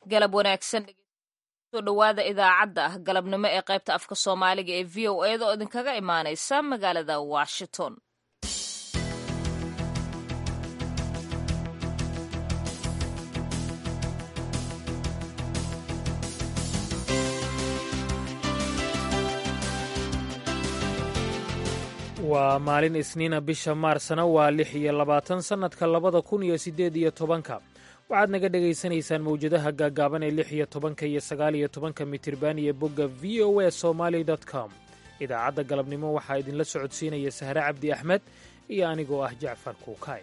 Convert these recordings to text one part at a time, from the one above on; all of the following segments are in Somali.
galab wanaagsan soo dhowaada idaacadda ah galabnimo ee qaybta afka soomaaliga ee v o eeda oo idinkaga imaanaysa magaalada washington waa maalin isniina bisha maarsna waa lix iyo labaatan sannadka labada kun iyo siddeed iyo tobanka waxaad naga dhegaysanaysaan mawjadaha gaagaaban ee lix iyo tobanka iyo sagaal iyo tobanka mitirban iyo bogga v o a somaali com idaacadda galabnimo waxaa idinla socodsiinaya sahre cabdi axmed iyo anigoo ah jacfar kuukay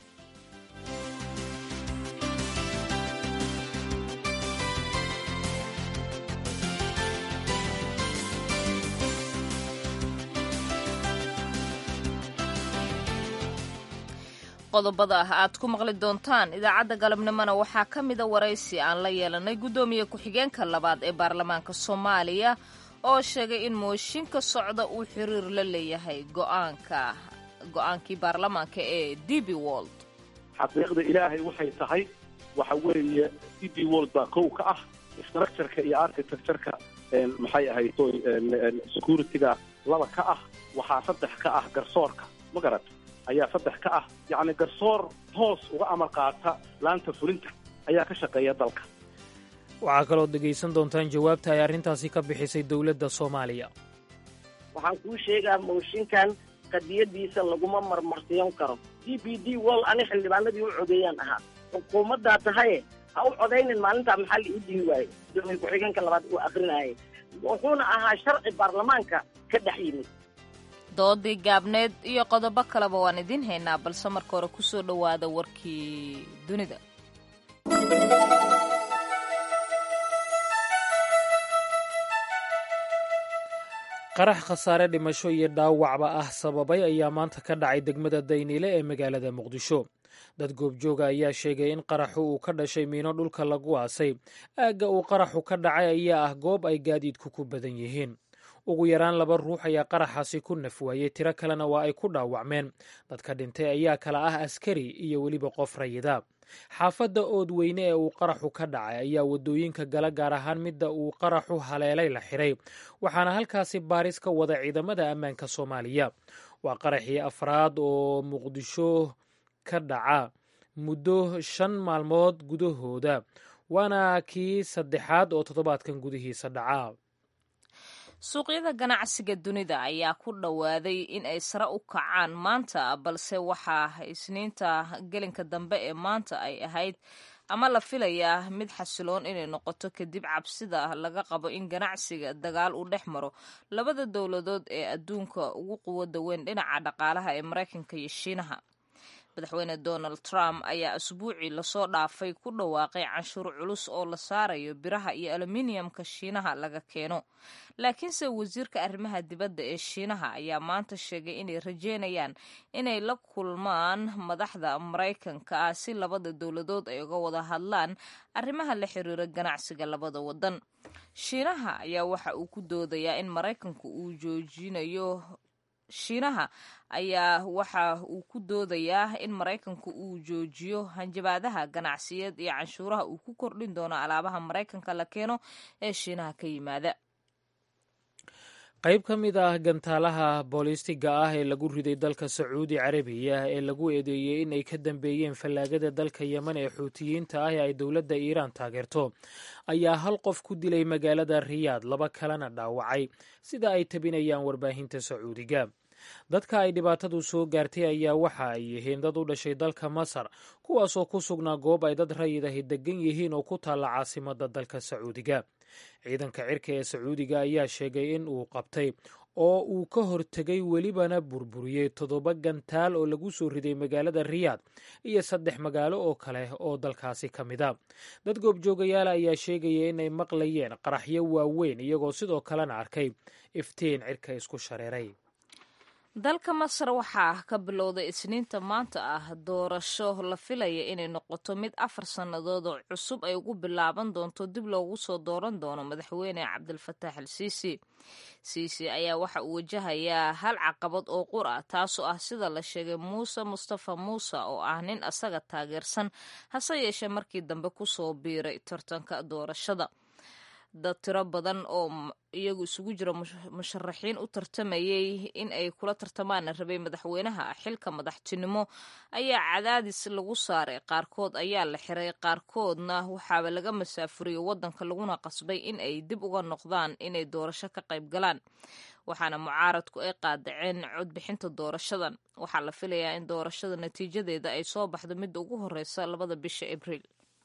qodobada ah aad ku maqli doontaan idaacadda galabnimona waxaa ka mida waraysi aan la yeelanay guddoomiye ku-xigeenka labaad ee baarlamaanka soomaaliya oo sheegay in mooshinka socda uu xiriir la leeyahay go'aanka go-aankii baarlamaanka ee d b wold xaqiiqda ilaahay waxay tahay waxa weeye d b wold baa kow ka ah structureka iyo architectureka maxay ahayd securityga laba ka ah waxaa saddex ka ah garsoorka ma garat ayaa saddex ka ah yacni garsoor hoos uga amar qaata laanta fulinta ayaa ka shaqeeya dalka waxaa kaloo dhegaysan doontaan jawaabta ay arrintaasi ka bixisay dowladda soomaaliya waxaan kuu sheegaa mooshinkan qadiyadiisa laguma marmarsiyon karo d b d wol ani xildhibaanadii u codeeyaan ahaa xukuumaddaa tahaye ha u codaynin maalintaa maxaa la ii dhihi waaye gudoomiye ku-xigeenka labaad uu akrinayay wuxuuna ahaa sharci baarlamaanka ka dhex yimid doodii gaabneed iyo qodobo kaleba waan idiin haynaa balse marka hore ku soo dhowaada warkii dunida qarax khasaare dhimasho iyo dhaawacba ah sababay ayaa maanta ka dhacay degmada dayniile ee magaalada muqdisho dad goobjooga ayaa sheegay in qaraxu uu ka dhashay miino dhulka lagu aasay aagga uu qaraxu ka dhacay ayaa ah goob ay gaadiidku ku badan yihiin ugu yaraan laba ruux ayaa qaraxaasi ku nafwaayey tiro kalena waa ay ku dhaawacmeen dadka dhintay ayaa kala ah askari iyo weliba qof rayida xaafadda oodweyne ee uu qaraxu ka dhacay ayaa waddooyinka gala gaar ahaan midda uu qaraxu haleelay la xiray waxaana halkaasi baaris ka wada ciidamada ammaanka soomaaliya waa qaraxii afraad oo muqdisho ka dhaca muddo shan maalmood gudahooda waana kii saddexaad oo toddobaadkan gudihiisa dhaca suuqyada ganacsiga dunida ayaa ku dhowaaday in ay sare u kacaan maanta balse waxaa isniinta gelinka dambe ee maanta ay ahayd ama la filayaa mid xasiloon inay noqoto kadib cabsida laga qabo in ganacsiga dagaal uu dhex maro labada dowladood ee adduunka ugu quwada weyn dhinaca dhaqaalaha ee maraykanka iyo shiinaha madaxweyne donald trump ayaa asbuucii lasoo dhaafay ku dhawaaqay canshuur culus oo la saarayo biraha iyo aluminiumka shiinaha laga keeno laakiinse wasiirka arrimaha dibadda ee shiinaha ayaa maanta sheegay inay rajeynayaan inay la kulmaan madaxda maraykanka ah si labada dowladood ay uga wada hadlaan arrimaha la xiriira ganacsiga labada wadan shiinaha ayaa waxa uu ku doodayaa in maraykanku uu joojinayo shiinaha ayaa waxa uu ku doodayaa in maraykanku uu joojiyo hanjabaadaha ganacsiyeed iyo canshuuraha uu ku kordhin doono alaabaha maraykanka la keeno ee shiinaha ka yimaada qayb ka mid ah gantaalaha boolistiga ah ee lagu riday dalka sacuudi carabiya ee lagu eedeeyey in ay ka dambeeyeen fallaagada dalka yemen ee xuutiyiinta ah ee ay dowladda iiraan taageerto ayaa hal qof ku dilay magaalada riyaad laba kalena dhaawacay sida ay tabinayaan warbaahinta sacuudiga dadka ay dhibaatadu soo gaartay ayaa waxa ay yihiin dad u dhashay dalka masar kuwaasoo ku sugnaa goob ay dad rayidahi degan yihiin oo ku taalla caasimada dalka sacuudiga ciidanka cirka ee sacuudiga ayaa sheegay in uu qabtay oo uu ka hortegay welibana burburiyey toddoba gantaal oo lagu soo riday magaalada riyaad iyo saddex magaalo oo kale oo dalkaasi ka mid a dad goobjoogayaala ayaa sheegaya inay maqlayeen qaraxyo waaweyn iyagoo sidoo kalena arkay iftiin cirka isku shareeray dalka masar waxaa ka bilowday isniinta maanta ah doorasho la filaya inay noqoto mid afar sannadood oo cusub ay ugu bilaaban doonto dib loogu soo dooran doono madaxweyne cabdilfataax al siisi siisi ayaa waxa uu wajahayaa hal caqabad oo qur ah taasoo ah sida la sheegay muuse mustafa muuse oo ah nin asaga taageersan hase yeeshee markii dambe kusoo biiray tartanka doorashada dad tiro badan oo iyagu isugu jira musharaxiin u tartamayay in ay kula tartamaan rabay madaxweynaha xilka madaxtinimo ayaa cadaadis lagu saaray qaarkood ayaa la xiray qaarkoodna waxaaba laga masaafuriyey wadanka laguna qasbay in ay dib uga noqdaan inay doorasho ka qayb galaan waxaana mucaaradku ay qaadaceen codbixinta doorashadan waxaa la filayaa in doorashada natiijadeeda ay soo baxdo midda ugu horeysa labada bisha abriil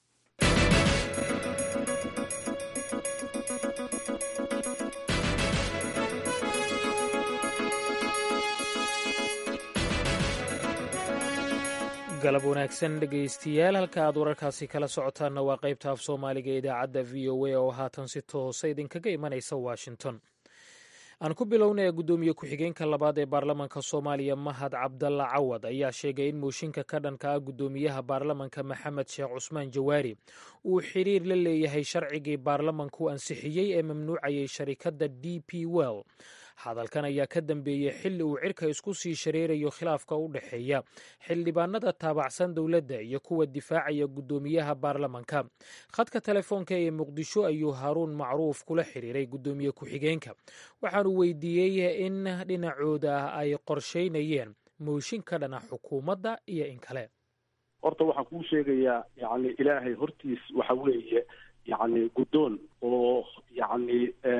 galab wanaagsan dhegaystiyaal halka aad wararkaasi kala socotaanna waa qaybta af soomaaliga ee idaacadda v o a oo haatan si toosa idinkaga imanaysa washington aan ku bilownaya guddoomiye ku-xigeenka labaad ee baarlamanka soomaaliya mahad cabdalla cawad ayaa sheegay in mooshinka ka dhanka ah guddoomiyaha baarlamanka maxamed sheekh cusmaan jawaari uu xiriir la leeyahay sharcigii baarlamanku ansixiyey ee mamnuucayay sharikadda d p well hadalkan ayaa ka dambeeyey xilli uu cirka isku sii shareerayo khilaafka u dhexeeya xildhibaanada taabacsan dowladda iyo kuwa difaacaya guddoomiyaha baarlamanka khadka telefoonka ee muqdisho ayuu haaruun macruuf kula xiriiray guddoomiye ku-xigeenka waxaanu weydiiyey in dhinacooda ay qorsheynayeen mooshin ka dhana xukuumadda iyo in kale horta waxaan kuu sheegayaa yani ilaahay hortiis waxa weeye yani guddoon oo yani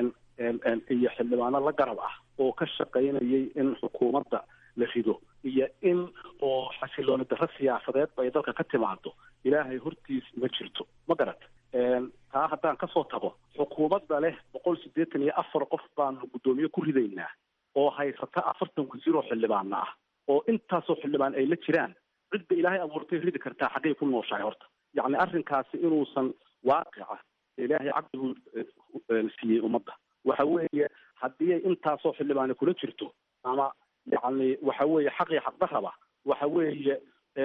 iyo xildhibaano la garab ah oo ka shaqaynayay in xukuumadda la rido iyo in oo xasilooni darro siyaasadeed bay dalka ka timaado ilaahay hortiis ma jirto ma garat taa haddaan kasoo tago xukuumadda leh boqol siddeetan iyo afar qof baanu guddoomiye ku ridaynaa oo haysata afartan wasiir oo xildhibaana ah oo intaasoo xildhibaan ay la jiraan cidda ilaahay abuurtay ridi kartaa xaggay ku nooshahay horta yacni arrinkaasi inuusan waaqica ilaahay caqligu siiyey ummadda waxa weeye haddii ay intaasoo xildhibaani kula jirto ama yacni waxa weeye xaqii xaqdarraba waxa weeye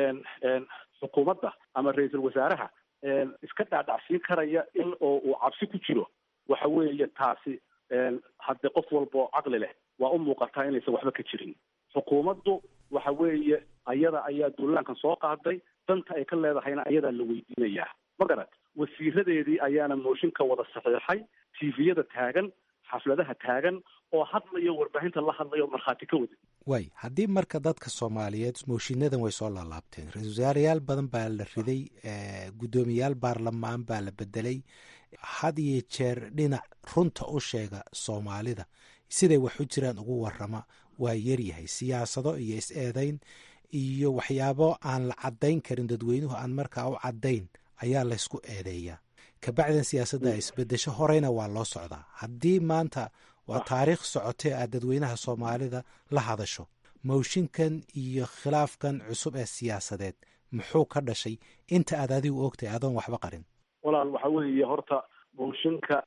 xukuumadda ama ra-iisul wasaaraha iska dhaadhacsiin karaya in oo uu cabsi ku jiro waxa weeye taasi hadde qof walba oo caqli leh waa u muuqataa inaysan waxba ka jirin xukuumaddu waxa weeye ayada ayaa duulaankan soo qaaday danta ay ka leedahayna ayadaa la weydiinayaa ma garat wasiiradeedii ayaana mooshinka wada saxiixay tviyada taagan xafladaha taagan oo hadlayo warbaahinta la hadlayo markhaati ka wada waay haddii marka dadka soomaaliyeed mooshiinadan way soo laalaabteen ra-isul wasaarayaal badan baa la riday guddoomiyayaal baarlamaan baa la bedelay had iyo jeer dhinac runta u sheega soomaalida siday wax u jiraan ugu warama waa yaryahay siyaasado iyo is-eedayn iyo waxyaabo aan la caddayn karin dadweynuhu aan markaa u caddayn ayaa laysku eedeeyaa kabacdan siyaasadda isbedesho horeyna waa loo socdaa haddii maanta waa taariikh socotee aad dadweynaha soomaalida la hadasho mooshinkan iyo khilaafkan cusub ee siyaasadeed muxuu ka dhashay inta aad adigu ogtahay adoon waxba qarin walaal waxa weeye horta mooshinka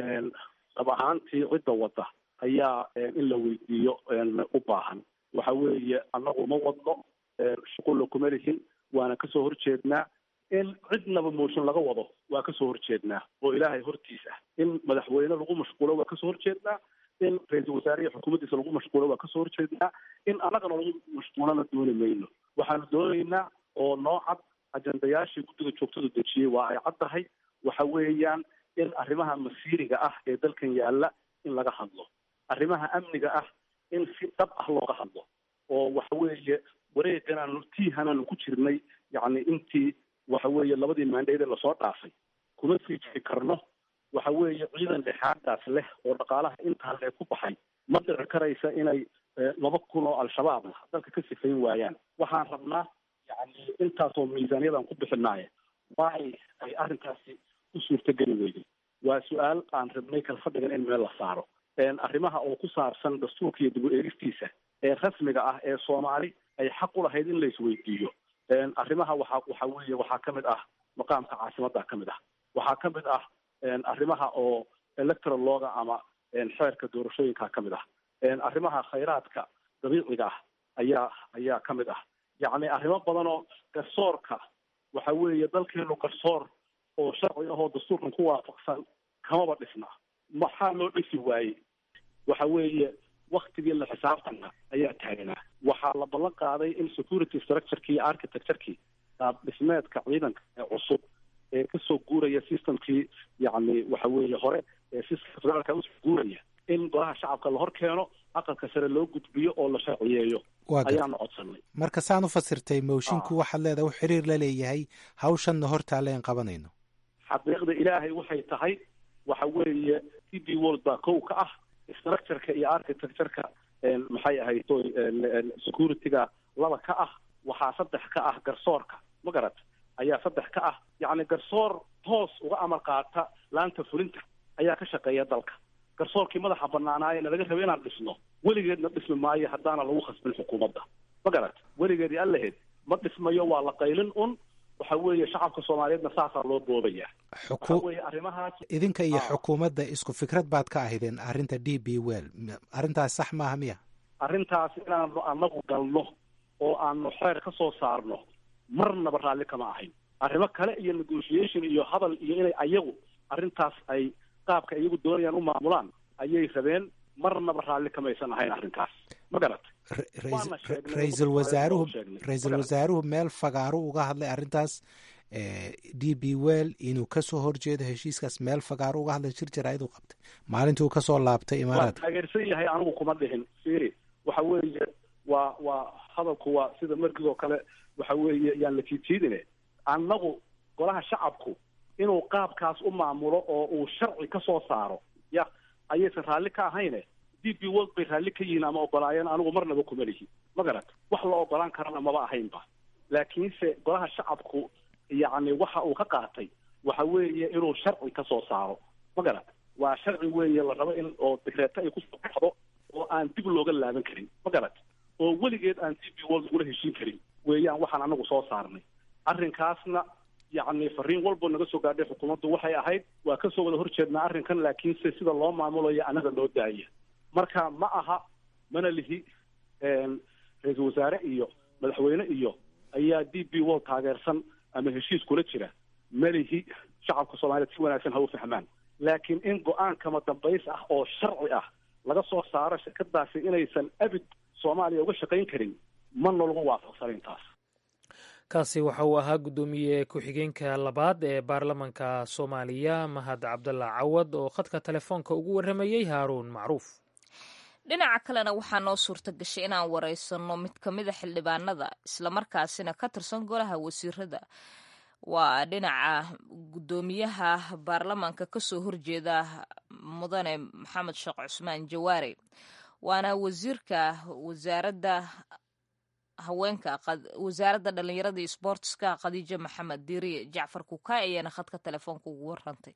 dhab ahaantii cidda wadda ayaa in la weydiiyo u baahan waxa weeye annagu ma wadno shuqulla kuma lihin waana kasoo horjeednaa in cidnaba mooshin laga wado waa kasoo horjeednaa oo ilaahay hortiis ah in madaxweyne lagu mashquulo waa kasoo horjeednaa in ra-iisul wasaare iyo xukuumaddiisa lagu mashquulo waa kasoo horjeednaa in annagana lagu mashquulana dooni mayno waxaanu doonaynaa oo noo cad ajandayaashii guddiga joogtada dejiyey waa ay cad tahay waxa weeyaan in arrimaha masiiriga ah ee dalkan yaalla in laga hadlo arrimaha amniga ah in si dhab ah looga hadlo oo waxa weeye wareeganaanu tiihanaanu ku jirnay yacni intii waxa weeye labadii maandheede lasoo dhaafay kuma sii jiri karno waxa weeye ciidan dhexaadaas leh oo dhaqaalaha intaa lee ku baxay ma dhici karaysa inay laba kun oo al-shabaabna dalka ka sifayn waayaan waxaan rabnaa yacni intaasoo miisaaniyadan ku bixinaaye waay ay arrinkaasi u suurtogeli weyday waa su-aal aan rabnay kala fadhigan in meel la saaro arrimaha oo ku saabsan dastuurka iyo dib u eegistiisa ee rasmiga ah ee soomaali ay xaq u lahayd in la isweydiiyo arrimaha waxa waxa weeye waxaa ka mid ah maqaamka caasimadda ka mid ah waxaa ka mid ah arrimaha oo electoral looga ama xeerka doorashooyinka ka mid ah arrimaha khayraadka dabiiciga ah ayaa ayaa ka mid ah yacni arrimo badan oo garsoorka waxa weeye dalkeenu garsoor oo sharci ahoo dastuurkan ku waafaqsan kamaba dhisna maxaa loo dhisi waayey waxa weeye waktigii la xisaabtanka ayaa taagnaa waxaa la ballan qaaday in security structurekii iyo architecturekii qaab dhismeedka ciidanka ee cusub ee kasoo guuraya systemkii yacni waxa weeye hore ee systemka federaalka usoo guuraya in golaha shacabka la hor keeno aqalka sare loo gudbiyo oo la sharciyeeyo ayaanu codsanay marka saan u fasirtay moshinku waxaad leedahay u xiriir la leeyahay hawshanna hortaale aan qabanayno xaqiiqda ilaahay waxay tahay waxa weeye t b world baa kow ka ah structureka iyo architectureka maxay ahayd securityga laba ka ah waxaa saddex ka ah garsoorka ma garat ayaa saddex ka ah yacni garsoor toos uga amar qaata laanta fulinta ayaa ka shaqeeya dalka garsoorkii madaxa banaanaayena laga raba inaan dhisno weligeedna dhismi maayo haddaana lagu khasbin xukuumadda ma garat weligeedii allaheed ma dhismayo waa la qaylin un waxa weeye shacabka soomaaliyeedna saasaa loo boobaya waxa weeye arrimahaas idinka iyo xukuumadda isku fikrad baad ka ahaydeen arrinta d b well arrintaas sax maaha miya arrintaas inaanu anagu galno oo aanu xeer ka soo saarno marnaba raalli kama ahayn arrimo kale iyo negotiation iyo hadal iyo inay ayagu arrintaas ay qaabka iyagu doonayaan u maamulaan ayay rabeen marnaba raalli kamaysan ahayn arrinkaas ma garat ra-iisul wasaaruhu ra-iisul wasaaruhu meel fagaaru uga hadlay arrintaas d b well inuu kasoo horjeedo heshiiskaas meel fagaaru uga hadlay jir jaraa'id u qabtay maalintii uu kasoo laabtay waa imaaraadka taageersan yahay anigu kuma dhihin firi waxa weeye waa waa hadalku waa sida markigoo kale waxa weeye yaan la jiidjiidine annagu golaha shacabku inuu qaabkaas u maamulo oo uu sharci ka soo saaro ya ayaysan raalli ka ahayne d b world bay raalli ka yihiin ama ogolaayeen anigu marnaba kuma lihi ma garat wax la ogolaan karana maba ahaynba laakiinse golaha shacabku yacni waxa uu ka qaatay waxa weeye inuu sharci ka soo saaro ma garat waa sharci weeye la rabo in oo digreeto ay kusoo baxdo oo aan dib looga laaban karin ma garat oo weligeed aan d b world lagula heshiin karin weeyaan waxaan anagu soo saarnay arrinkaasna yacni fariin walbo naga soo gaadhay xukuumaddu waxay ahayd waa kasoo wada horjeednaa arrinkan laakiinse sida loo maamulayo anaga loo daaya marka ma aha mana lihi ra-iisul wasaare iyo madaxweyne iyo ayaa d b world taageersan ama heshiis kula jira ma lihi shacabka soomaaliyeed si wanaagsan ha u fahmaan laakiin in go-aankama dambays ah oo sharci ah laga soo saaro shirkadaasi inaysan abid soomaaliya uga shaqayn karin mana lagu waafaqsanayn taas kaasi waxa uu ahaa guddoomiye ku-xigeenka labaad ee baarlamanka soomaaliya mahad cabdalla cawad oo khadka telefoonka ugu warramayey haaruun macruuf dhinaca kalena waxaa noo suurta gashay inaan wareysanno mid ka mida xildhibaanada islamarkaasina ka tirsan golaha wasiirada waa dhinaca guddoomiyaha baarlamaanka kasoo horjeeda mudane maxamed sheekh cusmaan jawaare waana wasiirka wasaaradda haweenka wasaaradda dhalinyarada iyo sboortiska khadiijo maxamed diiriye jacfar kukaay ayaana khadka telefoonka ugu warantay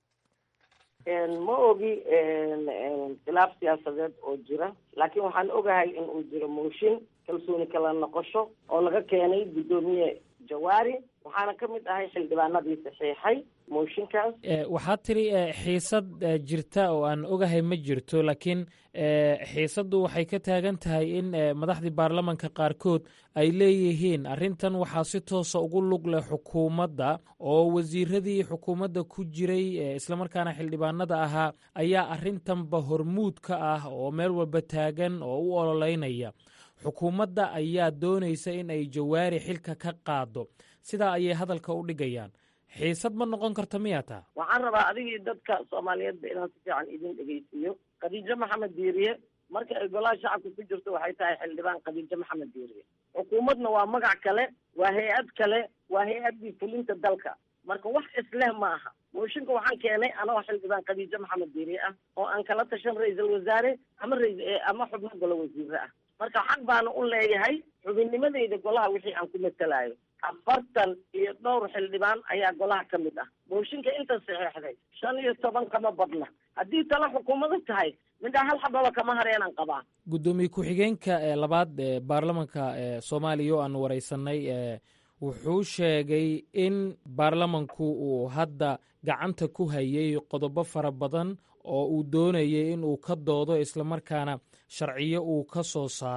ma ogi khilaaf siyaasadeed oo jira laakiin waxaan ogahay in uu jiro mooshin kalsooni kala noqosho oo laga keenay guddoomiye jawaari waxaana ka mid ahay xildhibaanadii saxiixay mooshinkaas waxaad tiri xiisad jirta oo aan ogahay ma jirto laakiin xiisaddu waxay ka taagan tahay in madaxdii baarlamanka qaarkood ay leeyihiin arrintan waxaa si toosa ugu lug leh xukuumadda oo wasiiradii xukuumadda ku jiray islamarkaana xildhibaanada ahaa ayaa arrintanba hormuud ka ah oo meel walba taagan oo u ololeynaya xukuumadda ayaa doonaysa in ay jawaari xilka ka qaado sidaa ayay hadalka u dhigayaan xiisad ma noqon karta miyaa taa waxaan rabaa adigii dadka soomaaliyeedba inaan si fiican idin dhegeysiiyo khadiijo maxamed diiriye marka ay golaha shacabka ku jirto waxay tahay xildhibaan khadiijo maxamed diiriye xukuumadna waa magac kale waa hay-ad kale waa hay-addii fulinta dalka marka wax isleh ma aha mooshinka waxaan keenay anoo xildhibaan khadiijo maxamed diiriye ah oo aan kala tashan ra-iisul wasaare ama rais ama xubno golo wasiire ah marka xaq baana u leeyahay xubinnimadeyda golaha wixii aan ku matelayo afartan iyo dhowr xildhibaan ayaa golaha ka mid ah mooshinka inta saxeexday shan iyo toban kama badna haddii tala xukuumadu tahay midhaa hal xababa kama hareenan qabaa guddoomiye ku-xigeenka ee labaad ee baarlamanka ee soomaaliya oo aan wareysanay wuxuu sheegay in baarlamanku uu hadda gacanta ku hayay qodobo fara badan oo uu doonayay in uu ka doodo islamarkaana sharciyo uu ka soo saaro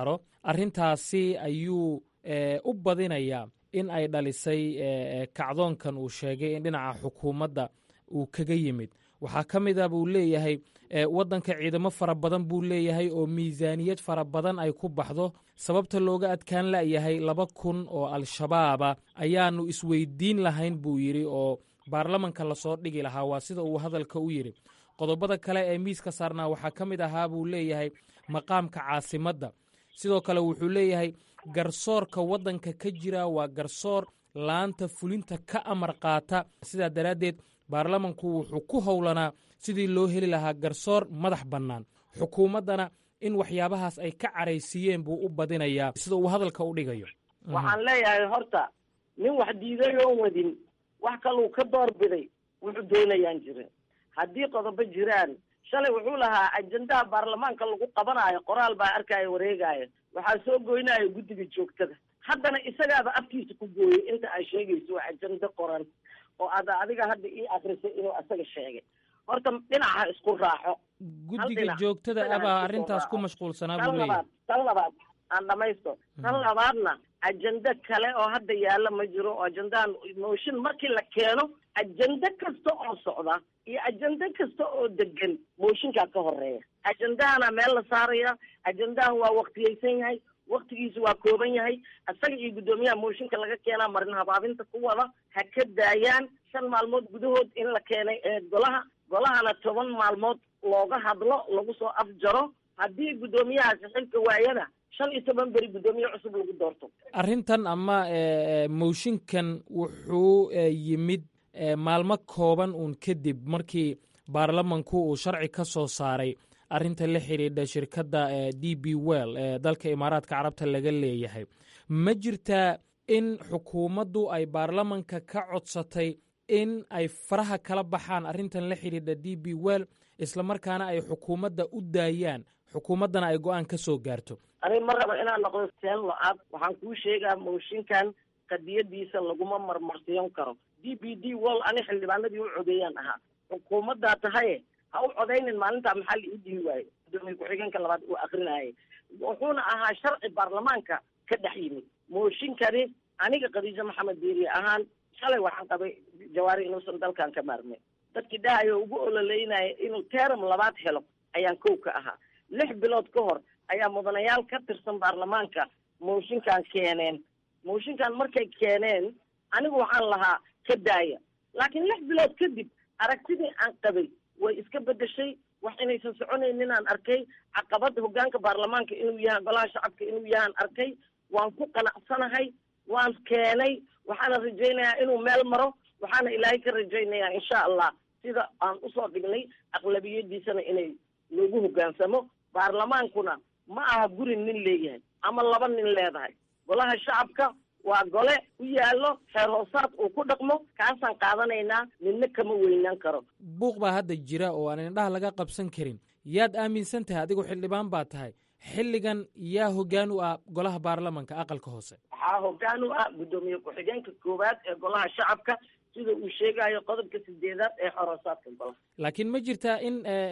arrintaasi ayuu u badinayaa in ay dhalisay kacdoonkan uu sheegay in dhinaca xukuumadda uu kaga yimid waxaa ka mid a buu leeyahay waddanka ciidamo fara badan buu leeyahay oo miisaaniyad fara badan ay ku baxdo sababta looga adkaan la'yahay laba kun oo al-shabaaba ayaanu isweydiin lahayn buu yidhi oo baarlamanka lasoo dhigi lahaa waa sida uu hadalka u yidhi qodobada kale ee miiska saarnaa waxaa ka mid ahaa buu leeyahay maqaamka caasimadda sidoo kale wuxuu leeyahay garsoorka waddanka ka jira waa garsoor laanta fulinta ka amar qaata sidaa daraaddeed baarlamanku wuxuu ku howlanaa sidii loo heli lahaa garsoor madax bannaan xukuumaddana in waxyaabahaas ay ka caraysiiyeen buu u badinayaa sida uu hadalka u dhigayo waxaan leeyahay horta nin wax diiday oon wadin wax kaluu ka doorbiday wuxuu doonayaan jirin haddii qodobo jiraan shalay wuxuu lahaa ajendaha baarlamaanka lagu qabanaayo qoraal baa arkaayo wareegaayo waxaa soo goynaayo guddiga joogtada haddana isagaaba afkiisa ku gooyey inta ay sheegayso waa ajendo qoran oo ad adiga hadda ii akrisay inuu asaga sheegay horta dhinaca isku raaxo guddiga joogtada abaa arrintaas ku mashquulsanaa buu leeyahay tan labaad aan dhamaysto tan labaadna ajendo kale oo hadda yaalla ma jiro oo ajendahan mooshin markii la keeno ajendo kasta oo socda iyo ajendo kasta oo degan mooshinkaa ka horeeya ajendahana meel la saaraya ajendahan waa waktiyeysan yahay waktigiisu waa kooban yahay isaga iyo guddoomiyaha mooshinka laga keenaa marin habaabinta ku wada ha ka daayaan shan maalmood gudahood in la keenay golaha golahana toban maalmood looga hadlo lagu soo afjaro haddii guddoomiyahaasi xilka waayana shan iyo toban beri guddoomiye cusub lagu doorto arrintan ama mooshinkan wuxuu yimid maalmo kooban uun kadib markii baarlamanku uu sharci ka soo saaray arrinta la xidhiidha shirkadda d b well ee dalka imaaraadka carabta laga leeyahay ma jirtaa in xukuumaddu ay baarlamanka ka codsatay in ay faraha kala baxaan arrintan la xidhiidha d b well islamarkaana ay xukuumadda u daayaan xukuumaddana ay go-aan ka soo gaarto aniga ma rabo inaan noqdo seen lo-aad waxaan kuu sheegaa mooshinkan qadiyadiisa laguma marmarsiyon karo d b d wall ani xildhibaanadii u codeeyaan ahaa xukuumaddaa tahaye ha u codaynin maalintaa maxaa la ii dihi waaye gudoomiye ku-xigeenka labaad uu akrinayay wuxuuna ahaa sharci baarlamaanka ka dhex yimid mooshinkani aniga khadiijo maxamed diiriye ahaan shalay waxaan qabay jawaari inuusan dalkan ka maarmay dadkii dhahayo ugu ololeynaya inuu teram labaad helo ayaan kow ka ahaa lix bilood ka hor ayaa mudanayaal ka tirsan baarlamaanka mooshinkan keeneen mooshinkan markay keeneen anigu waxaan lahaa ka daaya laakiin lix bilood kadib aragtidii aan qabay way iska bedeshay wax inaysan soconaynin aan arkay caqabada hogaanka baarlamaanka inuu yahay golaha shacabka inuu yahaan arkay waan ku qanacsanahay waan keenay waxaana rajaynayaa inuu meel maro waxaana ilaahay ka rajaynayaa insha allah sida aan usoo dhignay aqlabiyadiisana inay loogu hogaansamo baarlamaankuna ma aha guri nin leeyahay ama laba nin leedahay golaha shacabka waa gole u yaallo xeer hoosaad uu ku dhaqmo kaasaan qaadanaynaa midna kama weynaan karo buuq baa hadda jira oo aan indhaha laga qabsan karin yaad aaminsan tahay adigu xildhibaan baa tahay xilligan yaa hoggaan u ah golaha baarlamanka aqalka hoose waxaa hoggaan u ah guddoomiye ku-xigeenka koowaad ee golaha shacabka sida uu sheegayo qodobka sideedaad ee xoroosaadka golaha laakiin ma jirtaa in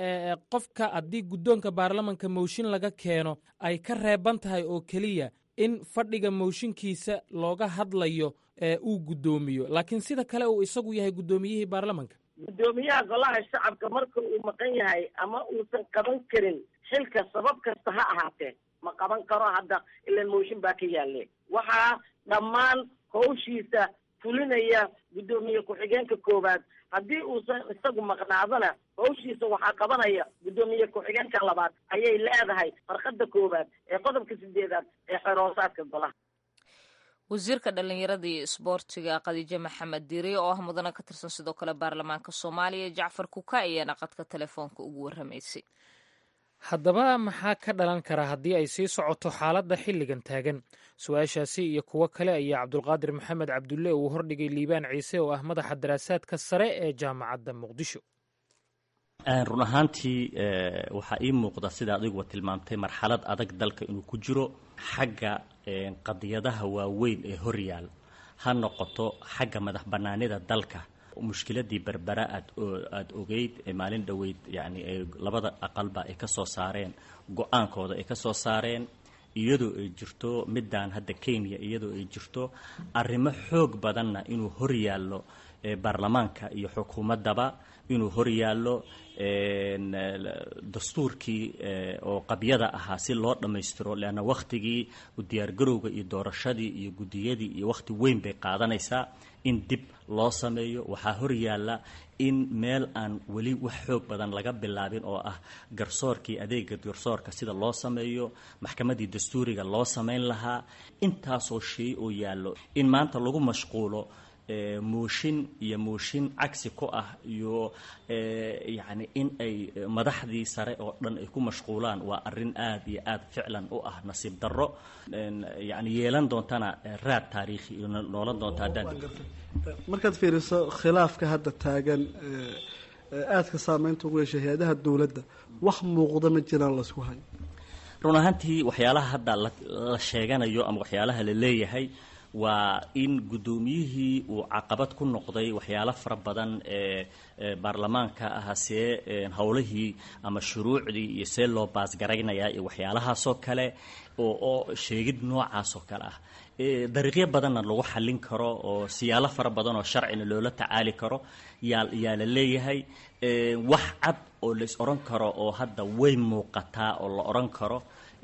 qofka haddii guddoonka baarlamanka mooshin laga keeno ay ka reeban tahay oo keliya in fadhiga mooshinkiisa looga hadlayo uu guddoomiyo laakiin sida kale uu isagu yahay guddoomiyihii baarlamanka guddoomiyaha golaha shacabka marka uu maqan yahay ama uusan qaban karin xilka sabab kasta ha ahaatee ma qaban karo hadda ilan mooshin baa ka yaalle waxaa dhammaan hawshiisa fulinaya guddoomiye ku-xigeenka koowaad haddii uusan isagu maqnaadana hawshiisa waxaa qabanaya guddoomiye ku-xigeenka labaad ayay leedahay farqada koowaad ee qodobka sideedaad ee xeroosaadka golaha wasiirka dhallinyarada iyo isboortiga khadiijo maxamed diiri oo ah mudane ka tirsan sidoo kale baarlamaanka soomaaliya jacfar kuka ayaana qadka telefoonka ugu warramaysay haddaba maxaa ka dhalan kara haddii ay sii socoto xaaladda xilligan taagan su-aashaasi iyo kuwo kale ayaa cabdulqaadir maxamed cabdulle uu hordhigay liibaan ciise oo ah madaxa daraasaadka sare ee jaamacadda muqdisho run ahaantii waxaa ii muuqda sida adiguba tilmaamtay marxalad adag dalka inuu ku jiro xagga qadiyadaha waaweyn ee horyaal ha noqoto xagga madax bannaanida dalka mushkiladii berbera aad aada ogeyd maalin dhoweyd yani labada aqalba ay ka soo saareen go-aankooda ay ka soo saareen iyadoo ay jirto midaan hadda kenya iyadoo ay jirto arrimo xoog badanna inuu hor yaallo baarlamaanka iyo xukuumaddaba inuu hor yaallo dastuurkii oo qabyada ahaa si loo dhammaystiro leanna wakhtigii diyaargarowga iyo doorashadii iyo guddiyadii iyo wakhti weyn bay qaadanaysaa in dib loo sameeyo waxaa hor yaalla in meel aan weli wax xoog badan laga bilaabin oo ah garsoorkii adeega garsoorka sida loo sameeyo maxkamaddii dastuuriga loo samayn lahaa intaasoo shay oo yaallo in maanta lagu mashquulo mooshin iyo mooshin cagsi ku ah iyo yacni in ay madaxdii sare oo dhan ay ku mashquulaan waa arrin aad iyo aad ficlan u ah nasiib darro yacni yeelan doontana raad taariikhi iyo noolan doonta haddaan markaad fiiriso khilaafka hadda taagan aadka saameynta ugu yeeshay hay-adaha dowladda wax muuqda ma jiraan laysku hayo run ahaantii waxyaalaha hadda la sheeganayo ama waxyaalaha la leeyahay waa in guddoomiyihii uu caqabad ku noqday waxyaalo fara badan ee baarlamaanka ah see howlihii ama shuruucdii iyo see loo baasgaraynayaa iyo waxyaalahaasoo kale oo sheegid noocaasoo kale ah dariiqyo badanna lagu xallin karo oo siyaalo fara badan oo sharcina loola tacaali karo yaa yaa la leeyahay wax cad oo lais odhan karo oo hadda way muuqataa oo la odhan karo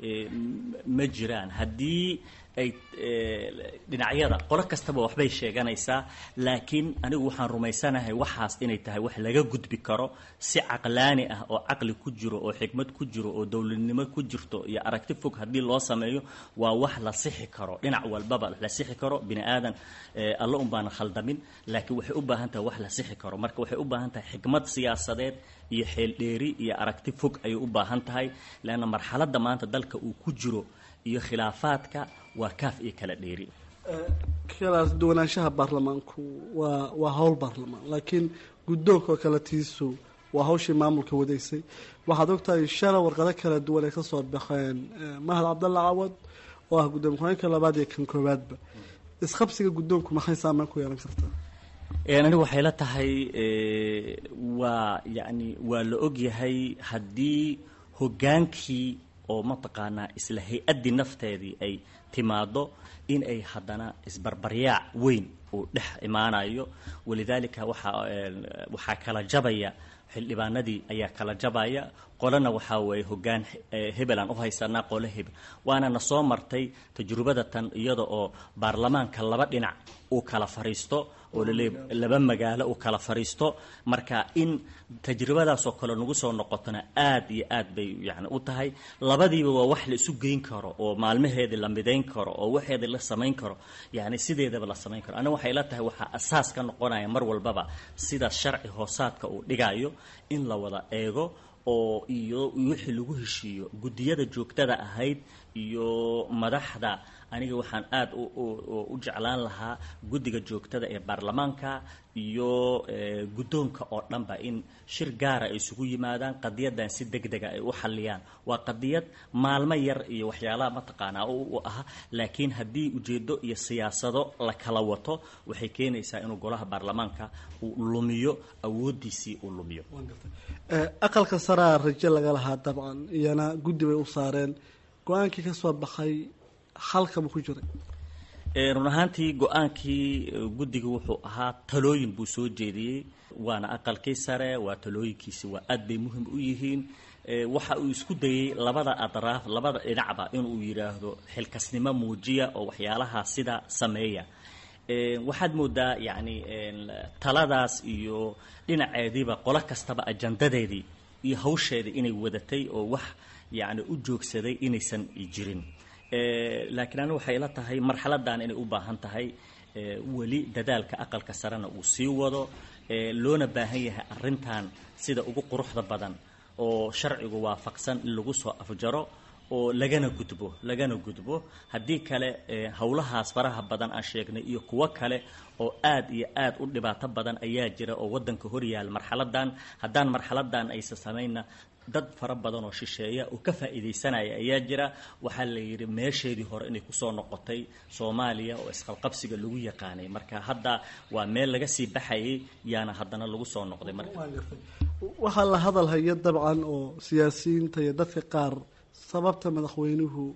ma jiraan haddii ay dhinacyada qolo kastaba waxbay sheeganaysaa laakiin anigu waxaan rumaysanahay waxaas inay tahay wax laga gudbi karo si caqlaani ah oo caqli ku jiro oo xikmad ku jiro oo dowladnimo ku jirto iyo aragti fog haddii loo sameeyo waa wax la sixi karo dhinac walbaba la sixi karo bini aadan alla un baana khaldamin laakiin waxay u baahan tahay wax la sixi karo marka waxay u baahan tahay xikmad siyaasadeed iyo xeeldheeri iyo aragti fog ayay u baahan tahay leanna marxaladda maanta dalka uu ku jiro iyo khilaafaadka waa kaaf iyo kala dheeri kala duwanaanshaha baarlamaanku waa waa howl baarlamaan laakiin guddoonka oo kale tiisu waa hawshii maamulka wadaysay waxaad ogtahay shala warqado kala duwan ay ka soo baxeen mahad cabdalla cawad oo ah gudoomiye ku-xigeenka labaad iyo kan koowaadba isqabsiga guddoonku maxay saameyn ku yeelan kartaa anigu waxay la tahay waa yacni waa la ogyahay haddii hoggaankii oo mataqaanaa isla hay-addii nafteedii ay timaado in ay haddana isbarbaryaac weyn uu dhex imaanayo walidaalika waxaa waxaa kala jabaya xildhibaanadii ayaa kala jabaya qolana waxaa weeye hoggaan hebel aan u haysanaa qolo hebel waana na soo martay tajrubada tan iyada oo baarlamaanka laba dhinac uu kala fariisto oo laleey laba magaalo uu kala fariisto marka in tajribadaasoo kale nagu soo noqotona aad iyo aad bay yani u tahay labadiiba waa wax la isu geyn karo oo maalmaheedii la midayn karo oo waxeedii la samayn karo yani sideedaba la samayn karo aniga waxay la tahay waxaa asaas ka noqonaya mar walbaba sida sharci hoosaadka uu dhigayo in la wada eego oo iyo wixii lagu heshiiyo guddiyada joogtada ahayd iyo madaxda aniga waxaan aad u jeclaan lahaa guddiga joogtada ee baarlamaanka iyo guddoonka oo dhanba in shir gaara ay isugu yimaadaan qadiyadan si deg dega ay u xalliyaan waa qadiyad maalmo yar iyo waxyaalaha mataqaanaa u ah laakiin haddii ujeeddo iyo siyaasado la kala wato waxay keenaysaa inuu golaha baarlamaanka uu lumiyo awooddiisii uu lumiyo aqalka saraa rajo laga lahaa dabcan iyana guddi bay u saareen go-aankii ka soo baxay halkaba ku jiray run ahaantii go-aankii guddiga wuxuu ahaa talooyin buu soo jeediyey waana aqalkii sare waa talooyinkiisi waa aad bay muhim u yihiin waxa uu isku dayey labada adraaf labada dhinacba inuu yidhaahdo xilkasnimo muujiya oo waxyaalaha sida sameeya waxaad moodaa yacni taladaas iyo dhinaceediiba qolo kastaba ajandadeedii iyo hawsheedii inay wadatay oo wax yacni u joogsaday inaysan jirin laakiin anigu waxay la tahay marxaladan inay u baahan tahay weli dadaalka aqalka sarena uu sii wado loona baahan yahay arrintan sida ugu quruxda badan oo sharcigu waafaqsan in lagu soo afjaro oo lagana gudbo lagana gudbo haddii kale howlahaas faraha badan aan sheegnay iyo kuwo kale oo aad iyo aad u dhibaato badan ayaa jira oo waddanka horyaala marxaladan haddaan marxaladan aysa samaynna dad fara badan oo shisheeya oo ka faa'iidaysanaya ayaa jira waxaa la yidhi meesheedii hore inay kusoo noqotay soomaaliya oo isqalqabsiga lagu yaqaanay marka hadda waa meel laga sii baxayay yaana haddana lagu soo noqday marka waxaa la hadal haya dabcan oo siyaasiyiinta iyo dadka qaar sababta madaxweynuhu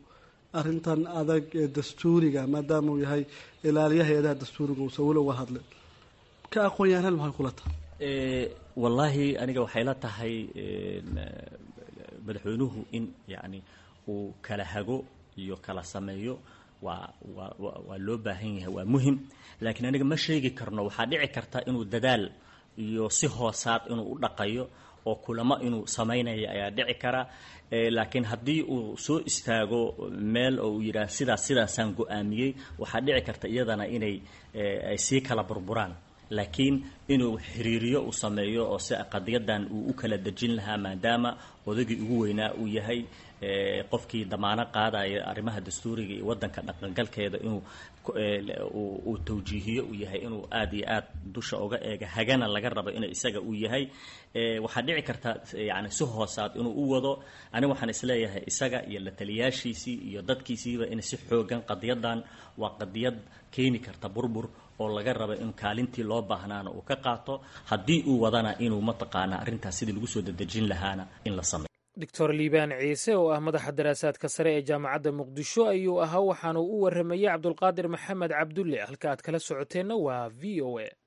arrintan adag ee dastuuriga maadaama uu yahay ilaaliyaha hay-adaha dastuuriga uusan weli uga hadlin ka aqoon-yahanal maxay kula tahay wallaahi aniga waxay la tahay madaxweynuhu in yacni uu kala hago iyo kala sameeyo waa waa waa loo baahan yahay waa muhim laakiin aniga ma sheegi karno waxaa dhici karta inuu dadaal iyo si hoosaad inuu u dhaqayo oo kulamo inuu samaynayo ayaa dhici kara laakiin haddii uu soo istaago meel oo uu yidhaah sidaas sidaasaan go-aamiyey waxaa dhici karta iyadana inay ay sii kala burburaan laakiin inuu xiriiriyo uu sameeyo oo si qadiyadan uu u kala dejin lahaa maadaama odaygii ugu weynaa uu yahay qofkii damaano qaadaya arrimaha dastuuriga iyo waddanka dhaqangalkeeda inuu uu tawjiihiyo uu yahay inuu aad iyo aad dusha uga eega hagana laga rabo inay isaga uu yahay waxaa dhici karta yani si hoosaad inuu u wado aniga waxaan isleeyahay isaga iyo la taliyaashiisii iyo dadkiisiiba in si xoogan qadiyadan waa qadiyad keeni karta burbur oo laga rabo in kaalintii loo baahnaana uu ka qaato haddii uu wadana inuu mataqaana arrintaas sidii lagu soo dedejin lahaana in la sameyo doctor liibaan ciise oo ah madaxa daraasaadka sare ee jaamacadda muqdisho ayuu ahaa waxaanu u waramayey cabdulqaadir maxamed cabdulle halka aad kala socoteenna waa v o a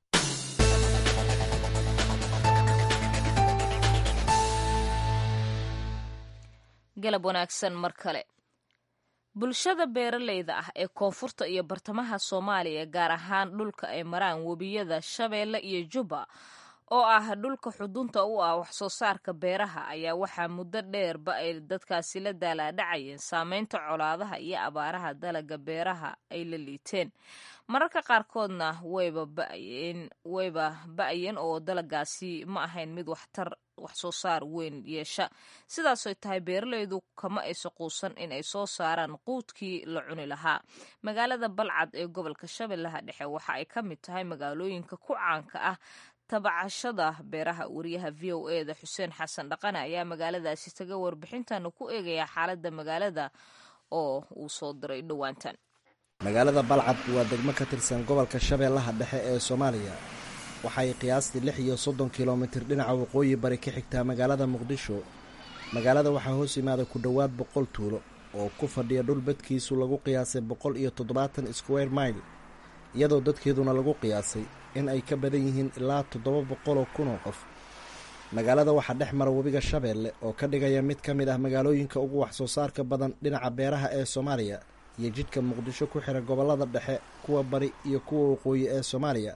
galab wanaagsan mar kale bulshada beeraleyda ah ee koonfurta iyo bartamaha soomaaliya gaar ahaan dhulka ay maraan webiyada shabeelle iyo jubba oo ah dhulka xudunta u ah wax soo saarka beeraha ayaa waxaa muddo dheerba ay dadkaasi la daalaadhacayeen saameynta colaadaha iyo abaaraha dalaga beeraha ay la liiteen mararka qaarkoodna wayba ba'yeen wayba ba'yeen oo dalagaasi ma ahayn mid waxtar wax soo saar weyn yeesha sidaasoy tahay beeralaydu kama aysa quusan in ay soo saaraan quudkii la cuni lahaa magaalada balcad ee gobolka shabeellaha dhexe waxa ay ka mid tahay magaalooyinka ku caanka ah tabacashada beeraha wariyaha v o e da xuseen xasan dhaqane ayaa magaaladaasi taga warbixintana ku eegaya xaaladda magaalada oo uu soo diray dhowaantan magaalada balcad waa degmo ka tirsan gobolka shabeellaha dhexe ee soomaaliya waxay qiyaastii lix iyo soddon kilomitir dhinaca waqooyi bari ka xigtaa magaalada muqdisho magaalada waxaa hoos yimaada ku dhowaad boqol tuulo oo ku fadhiya dhul badkiisu lagu qiyaasay boqol iyo toddobaatan square mile iyadoo dadkeeduna lagu qiyaasay in ay ka badan yihiin ilaa toddoba boqoloo kunoo qof magaalada waxaa dhex mara webiga shabeelle oo ka dhigaya mid ka mid ah magaalooyinka ugu wax soo saarka badan dhinaca beeraha ee soomaaliya iyo jidhka muqdisho ku xira gobollada dhexe kuwa bari iyo kuwa waqooyi ee soomaaliya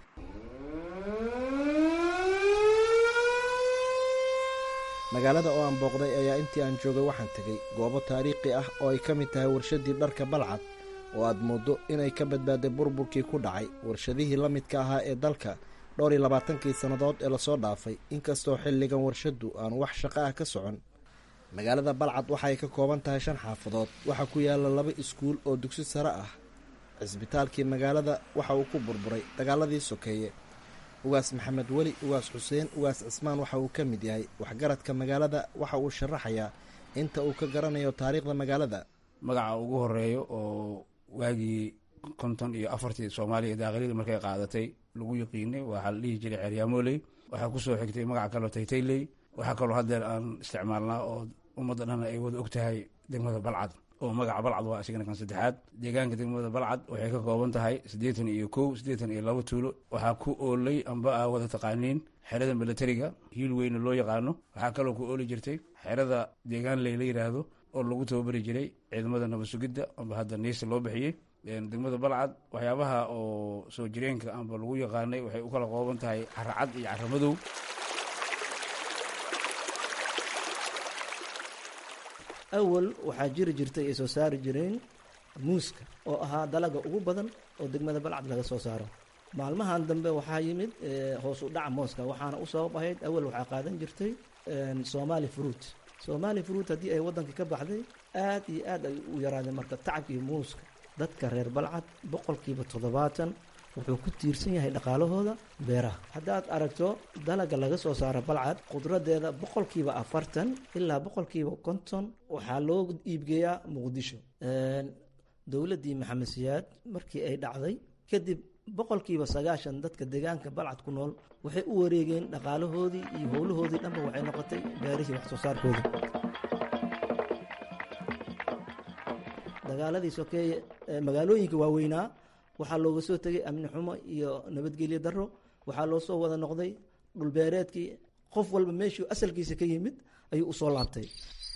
magaalada oo aan booqday ayaa intii aan joogay waxaan tegey goobo taariikhi ah oo ay ka mid tahay warshaddii dharka balcad oo aad mooddo inay ka badbaaday burburkii ku dhacay warshadihii la midka ahaa ee dalka dhowr iyo labaatankii sannadood ee lasoo dhaafay inkastoo xilligan warshaddu aan wax shaqo ah ka socon magaalada balcad waxay ka kooban tahay shan xaafadood waxaa ku yaalla laba iskuul oo dugsi sare ah cisbitaalkii magaalada waxa uu ku burburay dagaaladii sokeeye ugaas maxamed weli ugaas xuseen ugaas cismaan waxa uu ka mid yahay waxgaradka magaalada waxa uu sharaxayaa inta uu ka garanayo taariikhda magaalada magaca ugu horeeyo oo waagii konton iyo afartii soomaaliya daaqilida markay qaadatay lagu yaqiinay waxaa la dhihi jiray ceeryaamoley waxaa kusoo xigtay magaca kaloo taytayley waxaa kaloo haddeer aan isticmaalnaa oo ummadda dhan ay wada og tahay degmada balcad oo magaca balcad waa isigana kan saddexaad deegaanka degmada balcad waxay ka kooban tahay siddeetan iyo kow siddeetan iyo laba tuulo waxaa ku oolay amba aa wada taqaaniin xerada milatariga hiil weyne loo yaqaano waxaa kaloo ku ooli jirtay xerada deegaan ley la yidhaahdo oo lagu tababari jiray ciidamada nabad sugidda amba hadda niisa loo bixiyey degmada balcad waxyaabaha oo soo jireenka amba lagu yaqaanay waxay u kala qooban tahay caracad iyo caramadow awal waxaa jiri jirtay ay soo saari jireen muuska oo ahaa dalaga ugu badan oo degmada balcad laga soo saaro maalmahan dambe waxaa yimid hoos u dhaca mooska waxaana u sabab ahayd awal waxaa qaadan jirtay somali fruit somali fruit haddii ay waddanka ka baxday aad iyo aad ay u yaraadeen marka tacabkii muuska dadka reer balcad boqolkiiba toddobaatan wuxuu ku tiirsan yahay dhaqaalahooda beeraha haddaad aragto dalaga laga soo saaro balcad qudradeeda boqolkiiba afartan ilaa boqolkiiba konton waxaa loo iibgeeyaa muqdisho dowladdii maxamed siyaad markii ay dhacday kadib boqolkiiba sagaashan dadka deegaanka balcad ku nool waxay u wareegeen dhaqaalahoodii iyo howlahoodii dhanba waxay noqotay beerihii wax soo saarkoodii dagaaladii sokeeye magaalooyinka waaweynaa waxaa looga soo tegay amni xumo iyo nabadgelyo daro waxaa loo soo wada noqday dhulbeereedkii qof walba meeshuu asalkiisa ka yimid ayuu usoo laabtay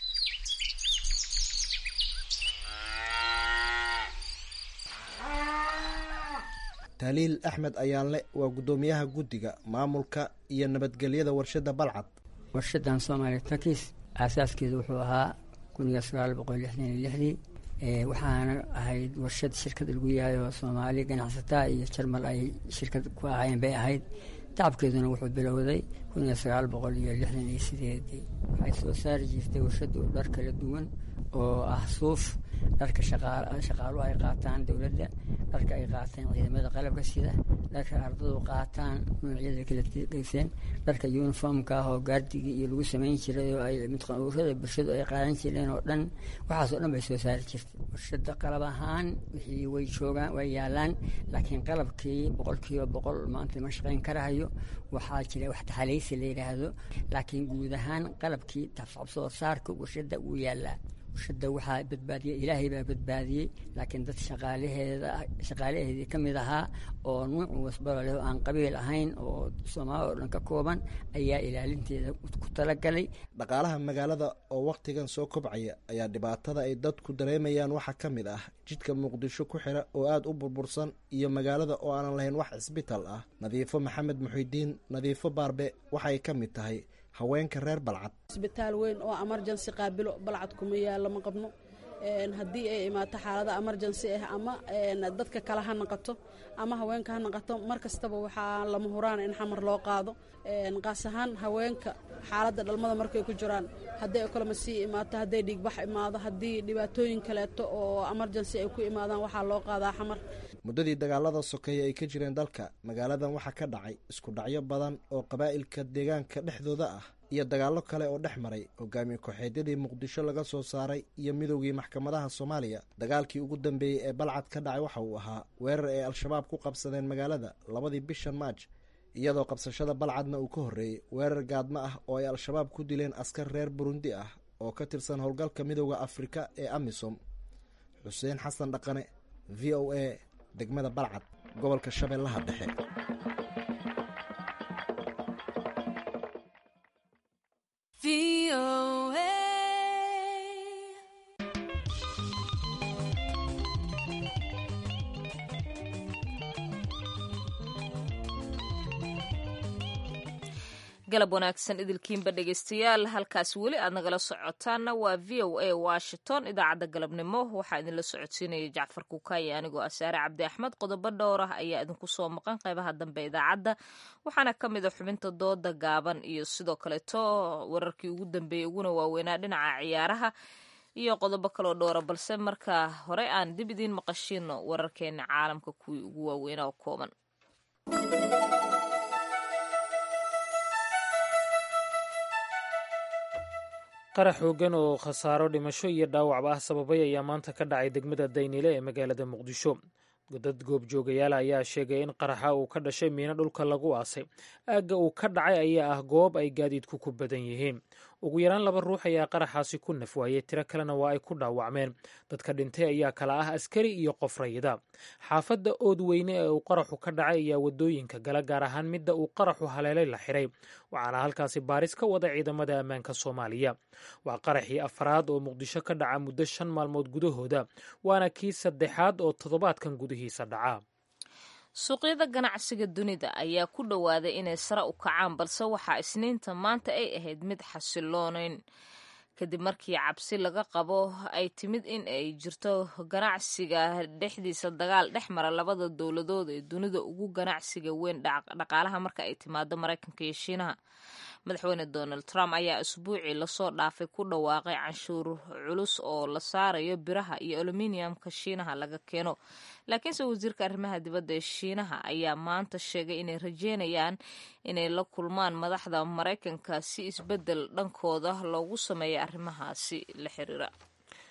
taliil axmed ayaanle waa guddoomiyaha guddiga maamulka iyo nabadgelyada warshadda balcad warshadan soomaaliya takis aasaaskeedu wuxuu ahaa kuniga sagaal boqol lixdan iyo lixdii waxaana ahayd warshad shirkad lagu yahay oo soomaali ganacsataa iyo jarmal ay shirkad ku ahaayeen bay ahayd tacabkeeduna wuxuu bilowday kuniga sagaal boqol iyo lixdan iyo sideedii waxay soo saari jirtay warshadu dhar kala duwan oo ah suuf dharka shaqaaluhu ay qaataan dowladda dharka ay qaataan ciidamada qalabka sida dharka ardadu qaataan noocyada kala geyseen dharka uniformka ah oo gaardigii iyo lagu samayn jiray oo ay midqanuurada bulshadu ay qaadan jireen oo dhan waxaas oo dhan bay soo saari jirtay warshada qalab ahaan wixii way joogaan way yaalaan laakiin qalabkii boqolkiiba boqol maanta ma shaqayn karahayo waxaa jira wax taxalaysi la yidhaahdo laakiin guud ahaan qalabkii tafsoo saarka warshada wuu yaalaa warshada waxaa badbaadiyey ilaahay baa badbaadiyey laakiin dad shaqaalaheeda shaqaalaheedii ka mid ahaa oo nuuc wasbalo leh oo aan qabiil ahayn oo soomaali oo dhan ka kooban ayaa ilaalinteeda ku talagalay dhaqaalaha magaalada oo wakhtigan soo kobcaya ayaa dhibaatada ay dadku dareemayaan waxaa ka mid ah jidka muqdisho ku xira oo aada u burbursan iyo magaalada oo aanan lahayn wax cisbitaal ah nadiifo maxamed muxidiin nadiifo baarbe waxay ka mid tahay haweenka reer balcad isbitaal weyn oo emergency qaabilo balcad kuma yaalo ma qabno haddii ay imaato xaalada emergency ah ama dadka kale ha naqato ama haweenka ha naqato mar kastaba waxaa lama huraan in xamar loo qaado qaas ahaan haweenka xaaladda dhalmada markay ku jiraan hadday okolmasii imaato hadday dhiigbax imaado haddii dhibaatooyin kaleeto oo emergency ay ku imaadaan waxaa loo qaadaa xamar muddadii dagaalada sokeeye ay ka jireen dalka magaaladan waxaa ka dhacay isku dhacyo badan oo qabaa'ilka deegaanka dhexdooda ah iyo dagaallo kale oo dhex maray hogaamiye ku-xeedyadii muqdisho laga soo saaray iyo midowgii maxkamadaha soomaaliya dagaalkii ugu dambeeyey ee balcad ka dhacay waxa uu ahaa weerar ay al-shabaab ku qabsadeen magaalada labadii bishan maaj iyadoo qabsashada balcadna uu ka horreeyey weerar gaadmo ah oo ay al-shabaab ku dileen askar reer burundi ah oo ka tirsan howlgalka midowda afrika ee amisom xuseen xasan dhaqane v o a degmada balcad gobolka shabeellaha dhexe galab wanaagsan idilkiinba dhegeystayaal halkaas weli aad nagala socotaanna waa v o a washington idaacadda galabnimo waxaa idinla socodsiinaya jacfar kuukaaye anigoo ah saare cabdi axmed qodobo dhowr ah ayaa idinku soo maqan qeybaha dambe idaacadda waxaana ka mid a xubinta dooda gaaban iyo sidoo kaleeto wararkii ugu dambeeyey uguna waaweynaa dhinaca ciyaaraha iyo qodobo kaloo dhowra balse marka hore aan dib idiin maqashiino wararkeena caalamka kuwii ugu waaweynaa oo kooban qarax xoogan oo khasaaro dhimasho iyo dhaawacba ah sababay ayaa maanta ka dhacay degmada daynile ee magaalada muqdisho dad goobjoogayaal ayaa sheegay in qaraxa uu ka dhashay miino dhulka lagu aasay aagga uu ka dhacay ayaa ah goob ay gaadiidku ku badan yihiin ugu yaraan laba ruux ayaa qaraxaasi ku nafwaayey tiro kalena waa ay ku dhaawacmeen dadka dhintay ayaa kala ah askari iyo qof rayida xaafadda oodweyne ee uu qaraxu ka dhacay ayaa wadooyinka gala gaar ahaan midda uu qaraxu haleelay la xiray waxaana halkaasi baaris ka wada ciidamada ammaanka soomaaliya waa qaraxii afraad oo muqdisho ka dhaca muddo shan maalmood gudahooda waana kii saddexaad oo toddobaadkan gudihiisa dhaca suuqyada ganacsiga dunida ayaa ku dhowaaday inay sare u kacaan balse waxaa isniinta maanta ay ahayd mid xasiloonayn kadib markii cabsi laga qabo ay timid in ay jirto ganacsiga dhexdiisa dagaal dhex mara labada dowladood ee dunida ugu ganacsiga weyn dhaqaalaha marka ay timaado maraykanka iyo shiinaha madaxweyne donald trump ayaa isbuucii lasoo dhaafay ku dhawaaqay canshuur culus oo la saarayo biraha iyo aluminiumka shiinaha laga keeno laakiinse wasiirka arrimaha dibadda ee shiinaha ayaa maanta sheegay inay rajeynayaan inay la kulmaan madaxda maraykanka si isbeddel dhankooda loogu sameeyo arrimahaasi la xiriira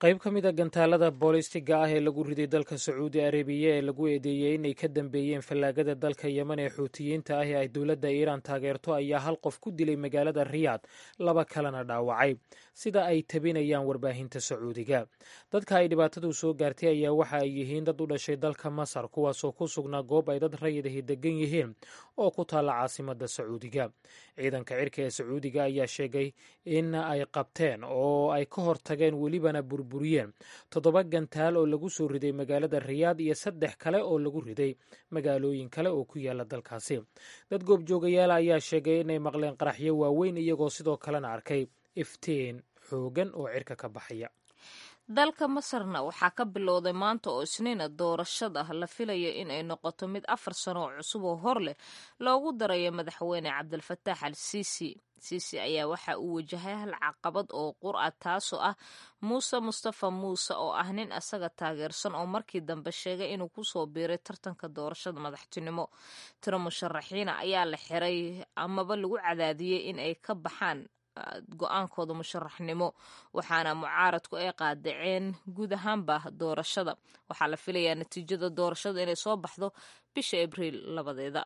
qayb ka mid a gantaalada boolistiga ah ee lagu riday dalka sacuudi arabiya ee lagu eedeeyey inay ka dambeeyeen fallaagada dalka yemen ee xuutiyiinta ah ee ay dowladda iiraan taageerto ayaa hal qof ku dilay magaalada riyaad laba kalena dhaawacay sida ay tabinayaan warbaahinta sacuudiga dadka ay dhibaatadu soo gaartay ayaa waxa ay yihiin dad u dhashay dalka masar kuwaasoo ku sugnaa goob ay dad rayadahi degan yihiin oo ku taalla caasimada sacuudiga ciidanka cirka ee sacuudiga ayaa sheegay in ay qabteen oo ay ka hortageen welibana burburiyeen toddoba gantaal oo lagu soo riday magaalada riyaad iyo saddex kale oo lagu riday magaalooyin kale oo ku yaala dalkaasi dad goobjoogayaala ayaa sheegay inay maqleen qaraxyo waaweyn iyagoo sidoo kalena arkay iftiin xoogan oo cirka ka baxaya dalka masarna waxaa ka bilowday maanta oo isniina doorashada la filaya in ay noqoto mid afar sano oo cusub oo hor leh loogu darayo madaxweyne cabdilfataax al siisi siisi ayaa waxa uu wajahay hal caqabad oo qur-a taasoo ah muuse mustafa muuse oo ah nin asaga taageersan oo markii dambe sheegay inuu kusoo biiray tartanka doorashada madaxtinimo tiro musharaxiina ayaa la xiray amaba lagu cadaadiyey in ay ka baxaan go-aankooda musharaxnimo waxaana mucaaradku ay qaadaceen guud ahaanba doorashada waxaa la filayaa natiijada doorashada inay soo baxdo bisha abriil labadeeda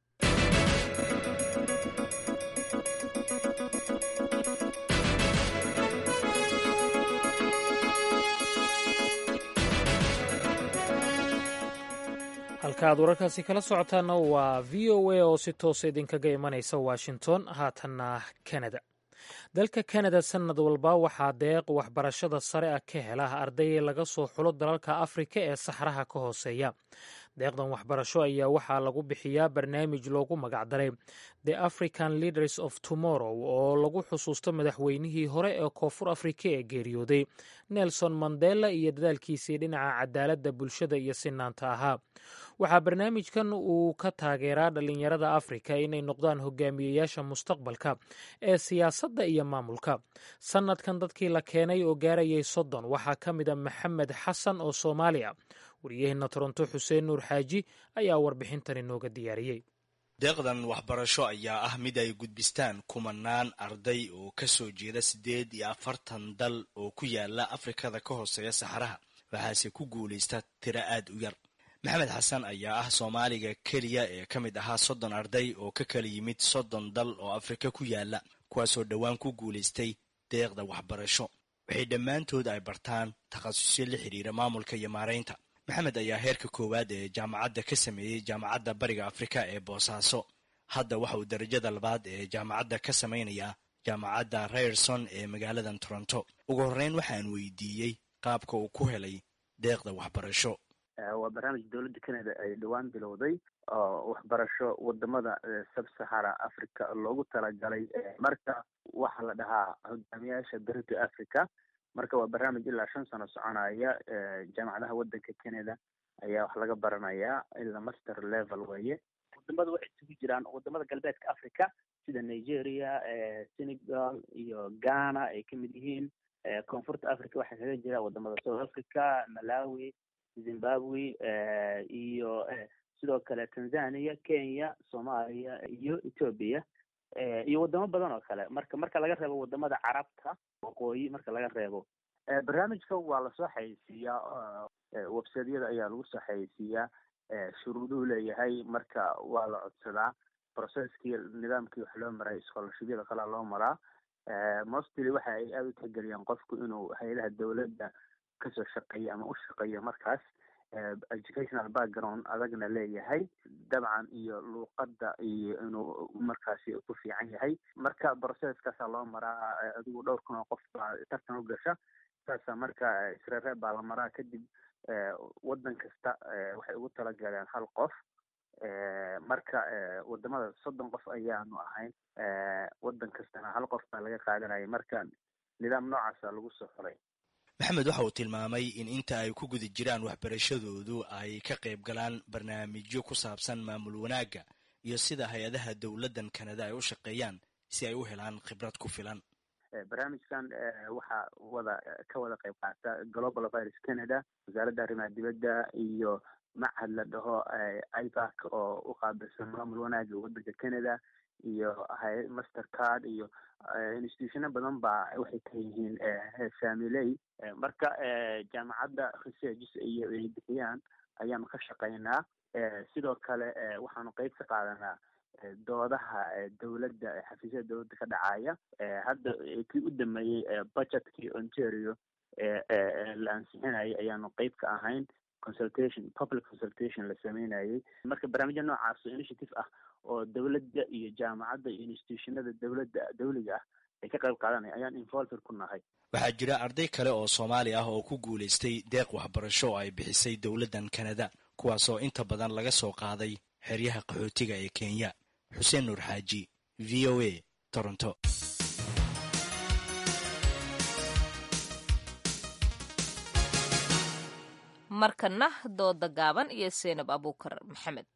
halka aad wararkaasi kala socotaana waa v o a oo si toosa idinkaga imanaysa washington haatanna canada dalka kanada sanad walba waxaa deeq waxbarashada sare ah ka hela arday laga soo xulo dalalka afrika ee saxraha ka hooseeya deeqdan waxbarasho ayaa waxaa lagu bixiyaa barnaamij loogu magacdaray the african leaders of tomorrow oo lagu xusuusto madaxweynihii hore ee koonfur afrika ee geeriyooday nelson mandela iyo dadaalkiisii dhinaca cadaaladda bulshada iyo sinaanta ahaa waxaa barnaamijkan uu ka taageeraa dhallinyarada afrika inay noqdaan hogaamiyeyaasha mustaqbalka ee siyaasadda iyo maamulka sanadkan dadkii la keenay oo gaarayay soddon waxaa ka mid a maxamed xasan oo soomaaliya wariyaheenna toronto xuseen nuur xaaji ayaa warbixintan inooga diyaariyey deeqdan waxbarasho ayaa ah mid ay gudbistaan kumanaan arday oo ka soo jeeda siddeed iyo afartan dal oo ku yaala afrikada ka hooseeya saxaraha waxaase ku guulaysta tiro aad u yar maxamed xasan ayaa ah soomaaliga keliya ee ka mid ahaa soddon arday oo ka kala yimid soddon dal oo afrika ku yaala kuwaasoo dhowaan ku guulaystay deeqda waxbarasho waxay dhammaantood ay bartaan takhasusyo la xidhiira maamulka iyo maaraynta maxamed ayaa heerka koowaad ee jaamacadda ka sameeyey jaamacadda bariga afrika ee boosaaso hadda waxa uu darajada labaad ee jaamacadda ka samaynayaa jaamacadda rayerson ee magaaladan toronto ugu horreyn waxaan weydiiyey qaabka uu ku helay deeqda waxbarasho waa barnaamij dowladda canada ay dhowaan bilowday oo waxbarasho wadamada sub-sahara africa loogu talagalay marka waxaa la dhahaa hogaamiyaasha berita africa marka waa barnaamij ilaa shan sano soconaya jaamacadaha wadanka canada ayaa wax laga baranayaa ilaa master level weeye wadamada waxay isugu jiraan wadamada galbeedka africa sida nigeria senegal iyo ghana ay kamid yihiin koonfurta africa waxaa kaga jira wadamada south africa malawi zimbabwe iyo sidoo kale tanzania kenya soomaaliya iyo ethoobia iyo wadamo badan oo kale marka marka laga reebo wadamada carabta waqooyi marka laga reebo barnaamijkan waa lasoo xayeysiiyaa websiteyada ayaa lagu soo xayeysiiyaa shuruuduhu leeyahay marka waa la codsadaa processkii nidaamkii wax loo maray scholarshibyada kalea loo maraa mostly waxa ay aada u tixgeliyaan qofku inuu hay-adaha dowladda kasoo shaqeeyo ama u shaqeeyo markaas educational background adagna leeyahay dabcan iyo luuqadda iyo inuu markaasi ku fiican yahay marka processkaasaa loo maraa adigu dhowr kun oo qof baa tartan u gasha saasa marka isreereeb baa la maraa kadib waddan kasta waxay ugu talagaleen hal qof marka wadamada soddon qof ayaanu ahayn waddan kastana hal qof baa laga qaadanayay marka nidaam noocaasa lagu soo xulay maxamed waxa uu tilmaamay in inta ay ku guda jiraan waxbarashadoodu ay ka qayb galaan barnaamijyo ku saabsan maamul wanaagga iyo sida hay-adaha dowladdan kanada ay u shaqeeyaan si ay u helaan khibrad ku filan barnaamijkan waxaa wada ka wada qayb qaata global virus canada wasaaradda arrimaha dibadda iyo machad la dhaho ibac oo u qaabilsan maamul wanaaga waddanka canada iyo master card iyo institutiono badan baa waxay ka yihiin familey marka jaamacadda researches iyo ay bixiyaan ayaanu ka shaqaynaa sidoo kale waxaanu qeyb ka qaadanaa doodaha dowladda xafiisyada dowladda ka dhacaya hadda kii u dameeyey budgetkii ontario la ansixinayay ayaanu qeyb ka ahayn consultation public consultation la sameynayay marka barnaamijya noocaas oo initiative ah oo dowladda iyo jaamacadda iyo institutionada dowladda dawliga ah ay ka qayb qaadanaya ayaan involver ku nahay waxaa jira arday kale oo soomaali ah oo ku guulaystay deeq waxbarasho oo ay bixisay dowladdan kanada kuwaasoo inta badan laga soo qaaday xeryaha qaxootiga ee kenya xuseen nuur xaaji v o a toronto markana dooda gaaban iyo seenab abuukar maxamed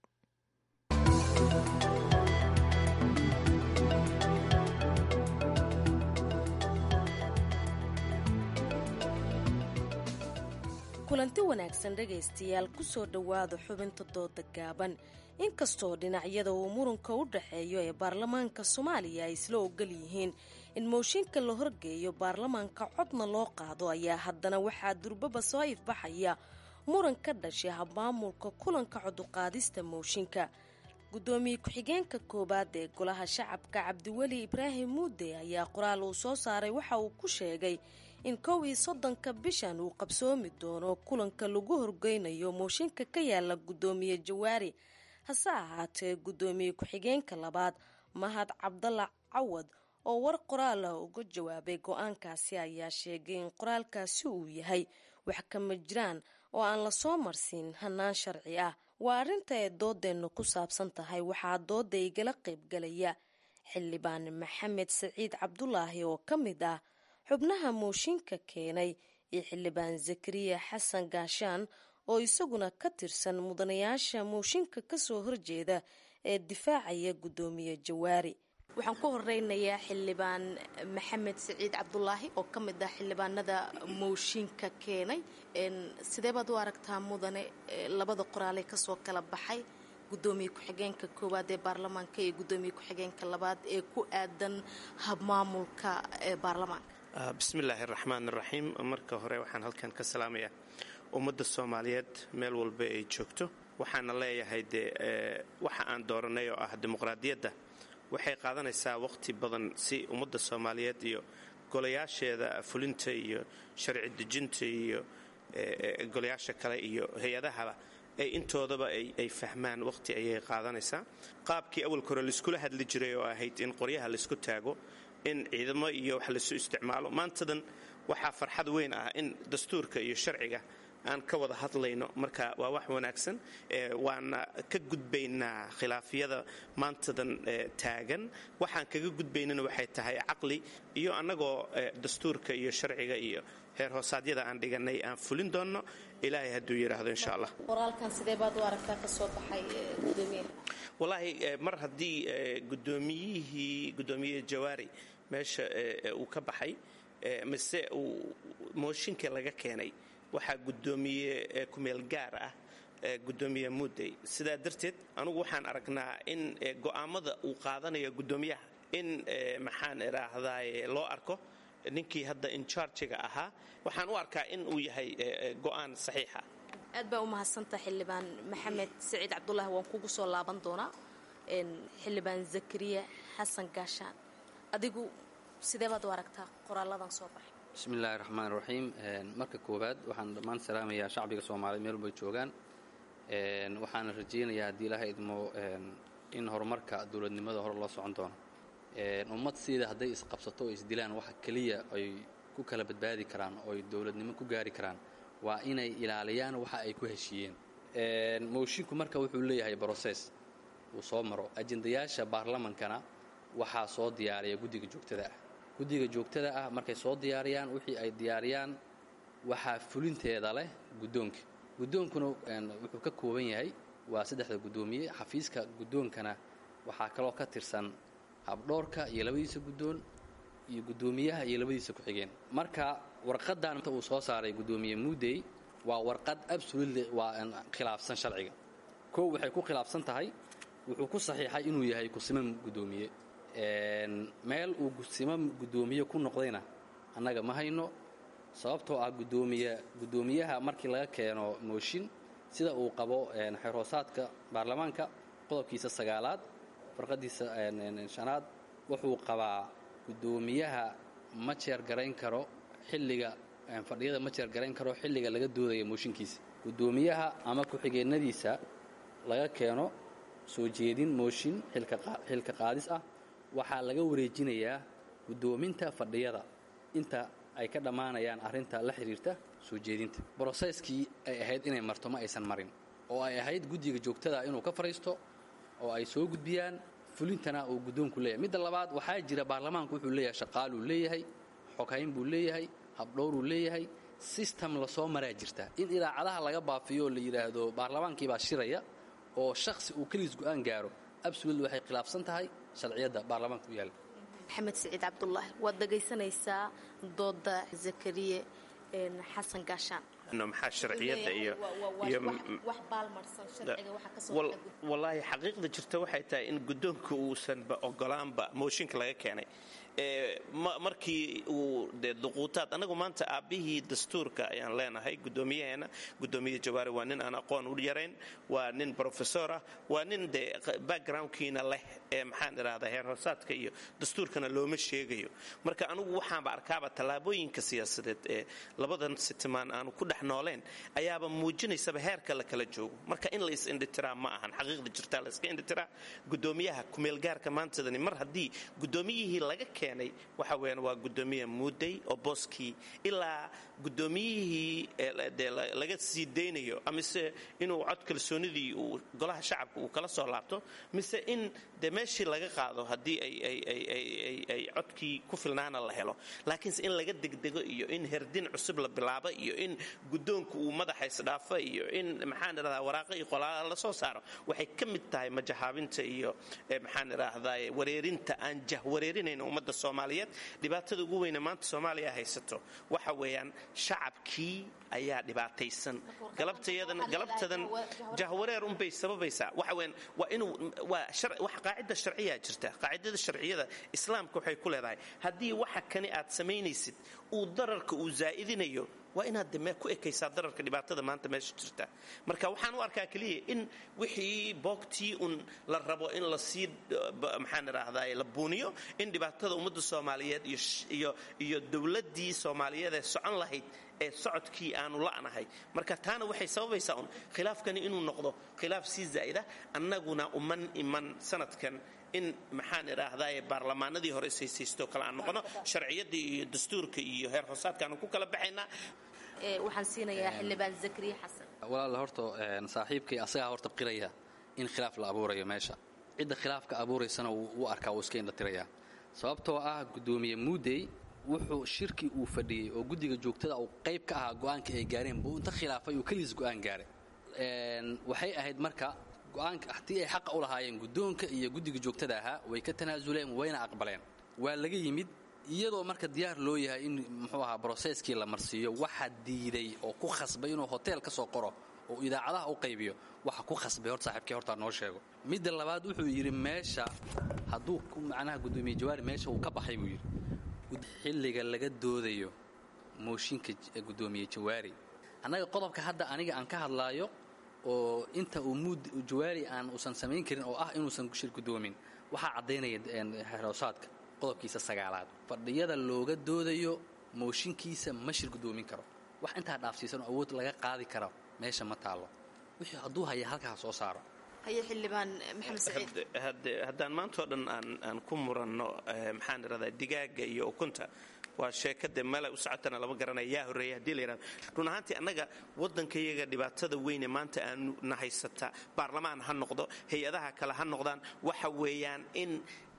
kulanti wanaagsan dhegaystayaal kusoo dhowaada xubinta dooda gaaban inkastoo dhinacyada uu muranka u dhaxeeyo ee baarlamaanka soomaaliya ay isla ogol yihiin in mooshinka la horgeeyo baarlamaanka codna loo qaado ayaa haddana waxaa durbaba soo ifbaxaya muran ka dhashay habmaamulka kulanka coduqaadista mooshinka gudoomiye ku-xigeenka koowaad ee golaha shacabka cabdiweli ibraahim muude ayaa qoraal uu soo saaray waxa uu ku sheegay in kow iyo soddonka bishan uu qabsoomi doono kulanka lagu horgeynayo mooshinka ka yaala gudoomiye jawaari hase ahaatee gudoomiye ku-xigeenka labaad mahad cabdalla cawad oo war qoraal ah uga jawaabay go-aankaasi ayaa sheegay in qoraalkaasi uu yahay wax kama jiraan oo aan lasoo marsiin hanaan sharci ah waa arrinta ay doodeennu ku saabsan tahay waxaa dooda igala qaybgalaya xildhibaan maxamed saciid cabdulaahi oo ka mid ah xubnaha mooshinka keenay iyo xildhibaan zakariya xasan gaashaan oo isaguna ka tirsan mudanayaasha mooshinka kasoo horjeeda ee difaacaya gudoomiye jawaari waxaan ku horeynayaa xildhibaan maxamed saciid cabdulaahi oo ka mid ah xildhibaanada mooshinka keenay sidee baad u aragtaa mudane labada qoraalee kasoo kala baxay gudoomiye ku-xigeenka koowaad ee baarlamaanka iyo gudoomiye ku-xigeenka labaad ee ku aadan habmaamulka ee baarlamaanka bismillaahi araxmaan iraxiim marka hore waxaan halkan ka salaamayaa ummadda soomaaliyeed meel walba ay joogto waxaana leeyahay dee waxa aan dooranay oo ah dimuqraadiyadda waxay qaadanaysaa waqti badan si ummadda soomaaliyeed iyo golayaasheeda fulinta iyo sharci dejinta iyo golayaasha kale iyo hay-adahaba ay intoodaba ay fahmaan waqti ayay qaadanaysaa qaabkii awalka hore laiskula hadli jiray oo ahayd in qoryaha laisku taago in ciidamo iyo wax laisu isticmaalo maantadan waxaa farxad weyn ah in dastuurka iyo sharciga aan ka wada hadlayno marka waa wax wanaagsan waana ka gudbaynaa khilaafyada maantadan taagan waxaan kaga gudbaynana waxay tahay caqli iyo annagoo dastuurka iyo sharciga iyo heer hoosaadyada aan dhiganay aan fulin doonno ilaahay hadduu yidhaahdo insha allah qoraalkan sidee baad u aragtaa kasoo baxay gudoomiyaha wallaahi mar haddii gudoomiyihii gudoomiye jawaari meesha uu ka baxay mise uu mooshinka laga keenay waxaa gudoomiye kumeel gaar ah gudoomiye mudey sidaa darteed anugu waxaan aragnaa in go'aamada uu qaadanayo gudoomiyaha in maxaan idhaahdaye loo arko ninkii hadda incharjiga ahaa waxaan u arkaa in uu yahay go'aan saxiixa aad baa u mahadsanta xildhibaan maxamed saciid cabdulaahi waan kugu soo laaban doonaa xildhibaan zakariya xasan gaashaan adigu sidee baad u aragtaa qoraaladan soo baxay bismiillaahi raxmaan raxiim marka koowaad waxaan dhammaan salaamayaa shacbiga soomaaliya meel walbay joogaan waxaana rajaynayaa haddii ilaaha idmo in horumarka dowladnimada hore loo socon doono ummad siida hadday isqabsato oo isdilaan waxa keliya ay ku kala badbaadi karaan oo ay dowladnimo ku gaari karaan waa inay ilaaliyaan waxa ay ku heshiiyeen moshinku marka wuxuu leeyahay broses uu soo maro ajendayaasha baarlamankana waxaa soo diyaariya guddiga joogtada ah guddiga joogtada ah markay soo diyaariyaan wixii ay diyaariyaan waxaa fulinteeda leh guddoonka guddoonkuna wuxuu ka kooban yahay waa saddexda guddoomiye xafiiska guddoonkana waxaa kaloo ka tirsan habdhoorka iyo labadiisa guddoon iyo guddoomiyaha iyo labadiisa ku-xigeen marka warqadan uu soo saaray guddoomiye muudey waa warqad absolutely waa khilaafsan sharciga kow waxay ku khilaafsan tahay wuxuu ku saxiixay inuu yahay kusimo guddoomiye meel uu kusimo guddoomiye ku noqdayna annaga ma hayno sababtoo ah gudoomiye guddoomiyaha markii laga keeno mooshin sida uu qabo xerhoosaadka baarlamaanka qodobkiisa sagaalaad farqadiisa shanaad wuxuu qabaa guddoomiyaha ma jeer garayn karo xilliga fadhiyada ma jeer garayn karo xilliga laga doodaya mooshinkiisa guddoomiyaha ama ku-xigeenadiisa laga keeno soo jeedin mooshin xilka qaadis ah waxaa laga wareejinayaa guddoominta fadhiyada inta ay ka dhammaanayaan arrinta la xidhiirta soo jeedinta broseskii ay ahayd inay marto ma aysan marin oo ay ahayd guddiga joogtada inuu ka fadhiisto oo ay soo gudbiyaan fulintana uu guddoonku leeyahay midda labaad waxaa jira baarlamaanku wuxuu leeyahay shaqaaluu leeyahay xoghayn buu leeyahay habdhowruu leeyahay sistem lasoo maraa jirta in idaacadaha laga baafiyo oo la yidhaahdo baarlamaankiibaa shiraya oo shakhsi uu keliis go'aan gaaro absolutely waxay khilaafsan tahay sharciyadda baarlamaanka u yaalla maxamed siciid cabdulaahi waad dhegaysanaysaa dooda zakariye xasan gaashaan maxaa sharciyadda iyo wallaahi xaqiiqda jirta waxay tahay in guddoonka uusanba ogolaanba mooshinka laga keenay markii uu de duquutaad annagu maanta aabbihii dastuurka ayaan leenahay guddoomiyaheena guddoomiye jawaari waa nin aan aqoon u yarayn waa nin brofesor ah waa nin de backgroundkiina leh ee maxaan idhahdaa heer hoosaadka iyo dastuurkana looma sheegayo marka anugu waxaanba arkaaba tallaabooyinka siyaasadeed ee labadan sitimaan aanu ku dhex nooleen ayaaba muujinaysaba heerka la kala joogo marka in la is-indhitiraa ma ahan xaqiiqda jirtaa la iska indhitiraa guddoomiyaha kumeelgaarka maantadani mar haddii guddoomiyihii laga keenay waxa weeyaan waa guddoomiye muudey oo booskii ilaa guddoomiyihii dee laga sii daynayo amise inuu cod kalsoonidii uu golaha shacabka uu kala soo laabto mise in dee meeshii laga qaado haddii ay codkii ku filnaana la helo laakiinse in laga degdego iyo in herdin cusub la bilaabo iyo in guddoonka uu madaxa isdhaafa iyo in maxaan idhahdaa waraaqa iyo qolaala la soo saaro waxay ka mid tahay majahaabinta iyo maxaan idhaahdaa wareerinta aan jahwareerinayn ummadda soomaaliyeed dhibaatada ugu weyne maanta soomaaliya haysato waxa weeyaan shacabkii ayaa dhibaataysan galabtadan jahwareer unbay sababaysaa waxa weeyaan waa inuu waa wax qaacida sharciyaa jirta qaacidada sharciyada islaamka waxay ku leedahay haddii waxa kani aad samaynaysid uu dararka uu zaa'idinayo waa inaad de ku ekaysaa dararka dhibaatada maanta meesha jirta marka waxaan u arkaa keliya in wixii boogtii un la rabo in lasii maxaan idhaahdaa la buuniyo in dhibaatada ummadda soomaaliyeed iyo dowladdii soomaaliyeed ee socon lahayd ee socodkii aanu la'nahay marka taana waxay sababaysaa un khilaafkani inuu noqdo khilaaf sii zaa'ida annaguna uman iman sanadkan in maxaan idhaahdaa baarlamaanadii hore ishaysaysto kale aan noqono sharciyaddii iyo dastuurka iyo heer hoosaadka aanu ku kala baxaynaa waxaan siinayaa xildhibaan zakariya xasan walaal horta saaxiibkay asagaa horta qiraya in khilaaf la abuurayo meesha cidda khilaafka abuuraysana wuu arkaa wuu iska indhatirayaa sababtoo ah guddoomiye muudey wuxuu shirkii uu fadhiyey oo guddiga joogtada uu qayb ka ahaa go'aanka ay gaareen buu inta khilaafay uu keliis go'aan gaaray waxay ahayd marka go'aanka haddii ay xaqa u lahaayeen guddoonka iyo guddiga joogtada ahaa way ka tanaasuleen wayna aqbaleen waa laga yimid iyadoo marka diyaar loo yahay in muxuu ahaa broseskii la marsiiyo waxa diiday oo ku khasbay inuu hotel ka soo qoro oo idaacadaha u qaybiyo waxa ku khasbay horta saaxiibkii hortaa noo sheego midda labaad wuxuu yidhi meesha hadduu macnaha guddoomiye jawaari meesha uu ka baxay buu yidhi xilliga laga doodayo mooshinka guddoomiye jawaari annaga qodobka hadda aniga aan ka hadlaayo oo inta uu muud jawaari aan uusan samayn karin oo ah inuusan shir guddoomin waxaa caddaynaya xeroosaadka qodobkiisa sagaalaad fadhiyada looga doodayo mooshinkiisa ma shir guddoomin karo wax intaa dhaafsiisanoo awood laga qaadi karo meesha ma taallo wixii hadduu haya halkaa soo saaro haye xildhibaan maxamed saciid haddaan maantao dhan aan ku muranno maxaan idhahdaa digaaga iyo ukunta waa sheekade meel u socotana lama garanaya yaa horreeya hadii la yidhahdo run ahaantii annaga waddankayaga dhibaatada weyne maanta aanu na haysata baarlamaan ha noqdo hay-adaha kale ha noqdaan waxa weeyaan in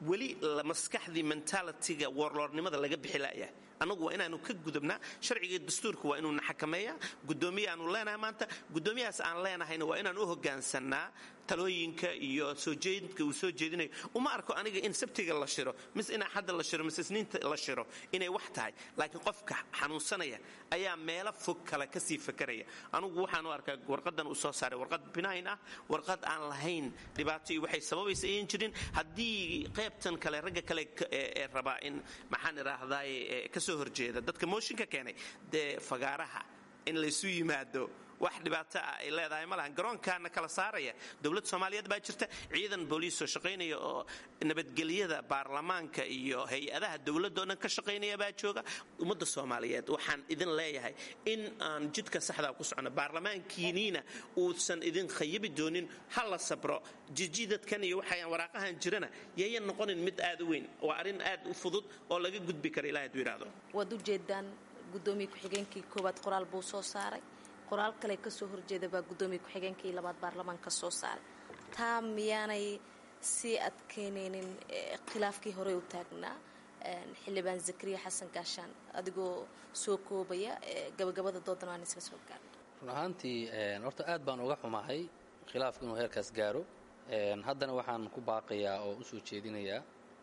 weli maskaxdii mentalitiga warlordnimada laga bixi la'yahay annagu waa inaanu ka gudubnaa sharciga dastuurka waa inuuna xakameeyaa gudoomiye aanu leenahay maanta gudoomiyahaas aan leenahayna waa inaan u hogaansannaa talooyinka iyo soo jeedinka uu soo jeedinayo uma arko aniga in sabtiga la shiro mise in axadda la shiro mise isniinta la shiro inay wax tahay laakiin qofka xanuunsanaya ayaa meelo fog kale kasii fakaraya anugu waxaan u arkaa warqadan uu soo saaray warqad binayn ah warqad aan lahayn dhibaato iyo waxay sababaysa ayan jirin haddii qaybtan kale ragga kale ee rabaa in maxaan idhaahdaay kasoo horjeeda dadka mooshinka keenay dee fagaaraha in laysu yimaado wax dhibaato ah ay leedahay ma lahan garoonkaana kala saaraya dowlad soomaaliyeed baa jirta ciidan booliisoo shaqaynaya oo nabadgelyada baarlamaanka iyo hay-adaha dowladoo dhan ka shaqaynaya baa jooga ummadda soomaaliyeed waxaan idin leeyahay in aan jidka saxdaa ku socono baarlamaankiiniina uusan idin khayabi doonin ha la sabro jijidadkan iyo waxaan waraaqahan jirana yayan noqonin mid aad u weyn waa arrin aad u fudud oo laga gudbi kara ilahay haduu yidhaahdo waad ujeedaan gudoomiye ku-xigeenkii koowaad qoraal buu soo saaray qoraal kale kasoo horjeeda baa gudoomiye ku-xigeenkii labaad baarlamaanka soo saaray taa miyaanay sii adkeynaynin khilaafkii horey u taagnaa xildhibaan zakariya xasan gaashaan adigoo soo koobaya gabagabada doodan aan isla soo gaarno run ahaantii horta aad baan uga xumahay khilaafku inuu heerkaas gaaro haddana waxaan ku baaqayaa oo usoo jeedinayaa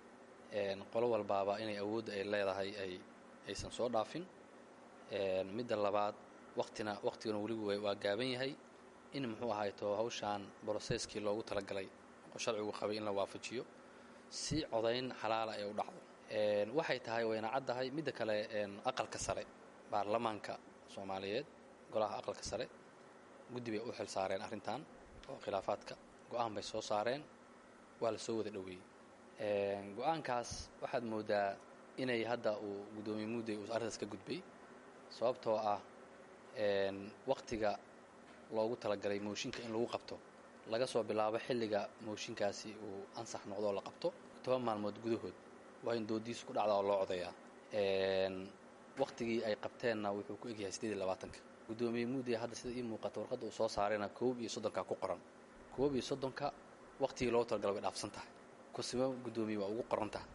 qolo walbaaba inay awoodda ay leedahay ay aysan soo dhaafin midda labaad waqtina waqtigana weligu waa gaaban yahay in muxuu ahayto hawshaan broseskii loogu talagalay oo sharcigu qabay in la waafajiyo si codayn xalaala ay u dhacdo waxay tahay wayna caddahay midda kale aqalka sare baarlamaanka soomaaliyeed golaha aqalka sare guddi bay u xil saareen arrintan oo khilaafaadka go-aan bay soo saareen waa la soo wada dhoweeyey go-aankaas waxaad moodaa inay hadda uu guddoomiye mudday uu arrintaas ka gudbay sababtoo ah waqtiga loogu talagalay mooshinka in lagu qabto laga soo bilaabo xilliga mooshinkaasi uu ansax noqdo oo la qabto toban maalmood gudahood waa in doodiisu ku dhacdaa oo loo codayaa waqtigii ay qabteenna wuxuu ku egyahay siddeed iyo labaatanka guddoomiye muudey hadda sida ii muuqata warqadda uu soo saarayna koob iyo soddonka ku qoran koob iyo soddonka waqtigii loogu talagalay way dhaafsan tahay kusimo guddoomiye waa ugu qoran tahay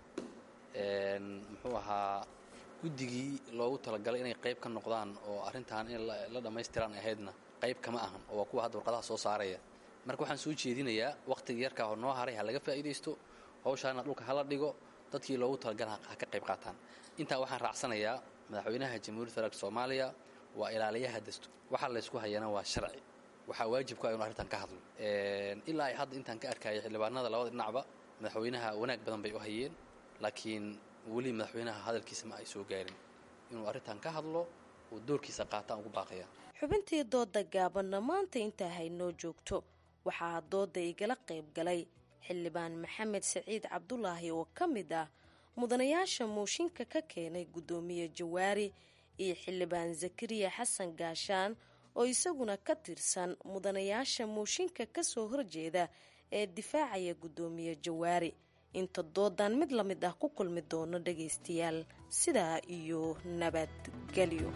muxuu ahaa guddigii loogu talagalay inay qayb ka noqdaan oo arrintan in la dhammaystiraan ahaydna qayb kama ahan oo waa kuwa hadda warqadaha soo saaraya marka waxaan soo jeedinayaa waqtiga yarkaa hor noo haray ha laga faa'iidaysto hawshaana dhulka hala dhigo dadkii loogu talagala ha ka qayb qaataan intaa waxaan raacsanayaa madaxweynaha jamhuuriyadda federaalk soomaaliya waa ilaaliyaha dastuur waxaa laysku hayana waa sharci waxaa waajib ku ah inu arrintan ka hadlo ilaa ay hadda intaan ka arkayay xildhibaanada labada dhinacba madaxweynaha wanaag badan bay u hayeen laakiin weli madaxweynaha hadalkiisa ma ay soo gaarin inuu arrintan ka hadlo uu doorkiisa qaataan ugu baaqaya xubintii dooda gaabanna maanta intaa haynoo joogto waxaa dooda igala qayb galay xildhibaan maxamed saciid cabdulaahi oo ka mid ah mudanayaasha mooshinka ka keenay guddoomiye jawaari iyo xildhibaan zakariya xasan gaashaan oo isaguna ka tirsan mudanayaasha mooshinka kasoo horjeeda ee difaacaya guddoomiye jawaari inta doodan mid la mid ah ku kulmi doono dhagaystayaal sidaa iyo nabadgelyo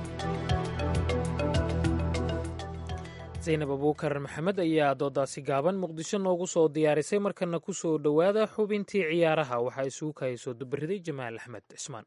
zaynab abuukar maxamed ayaa doodaasi gaaban muqdisho noogu soo diyaarisay markana ku soo dhowaada xubintii ciyaaraha waxaa isugu kahayso dubariday jamaal axmed cismaan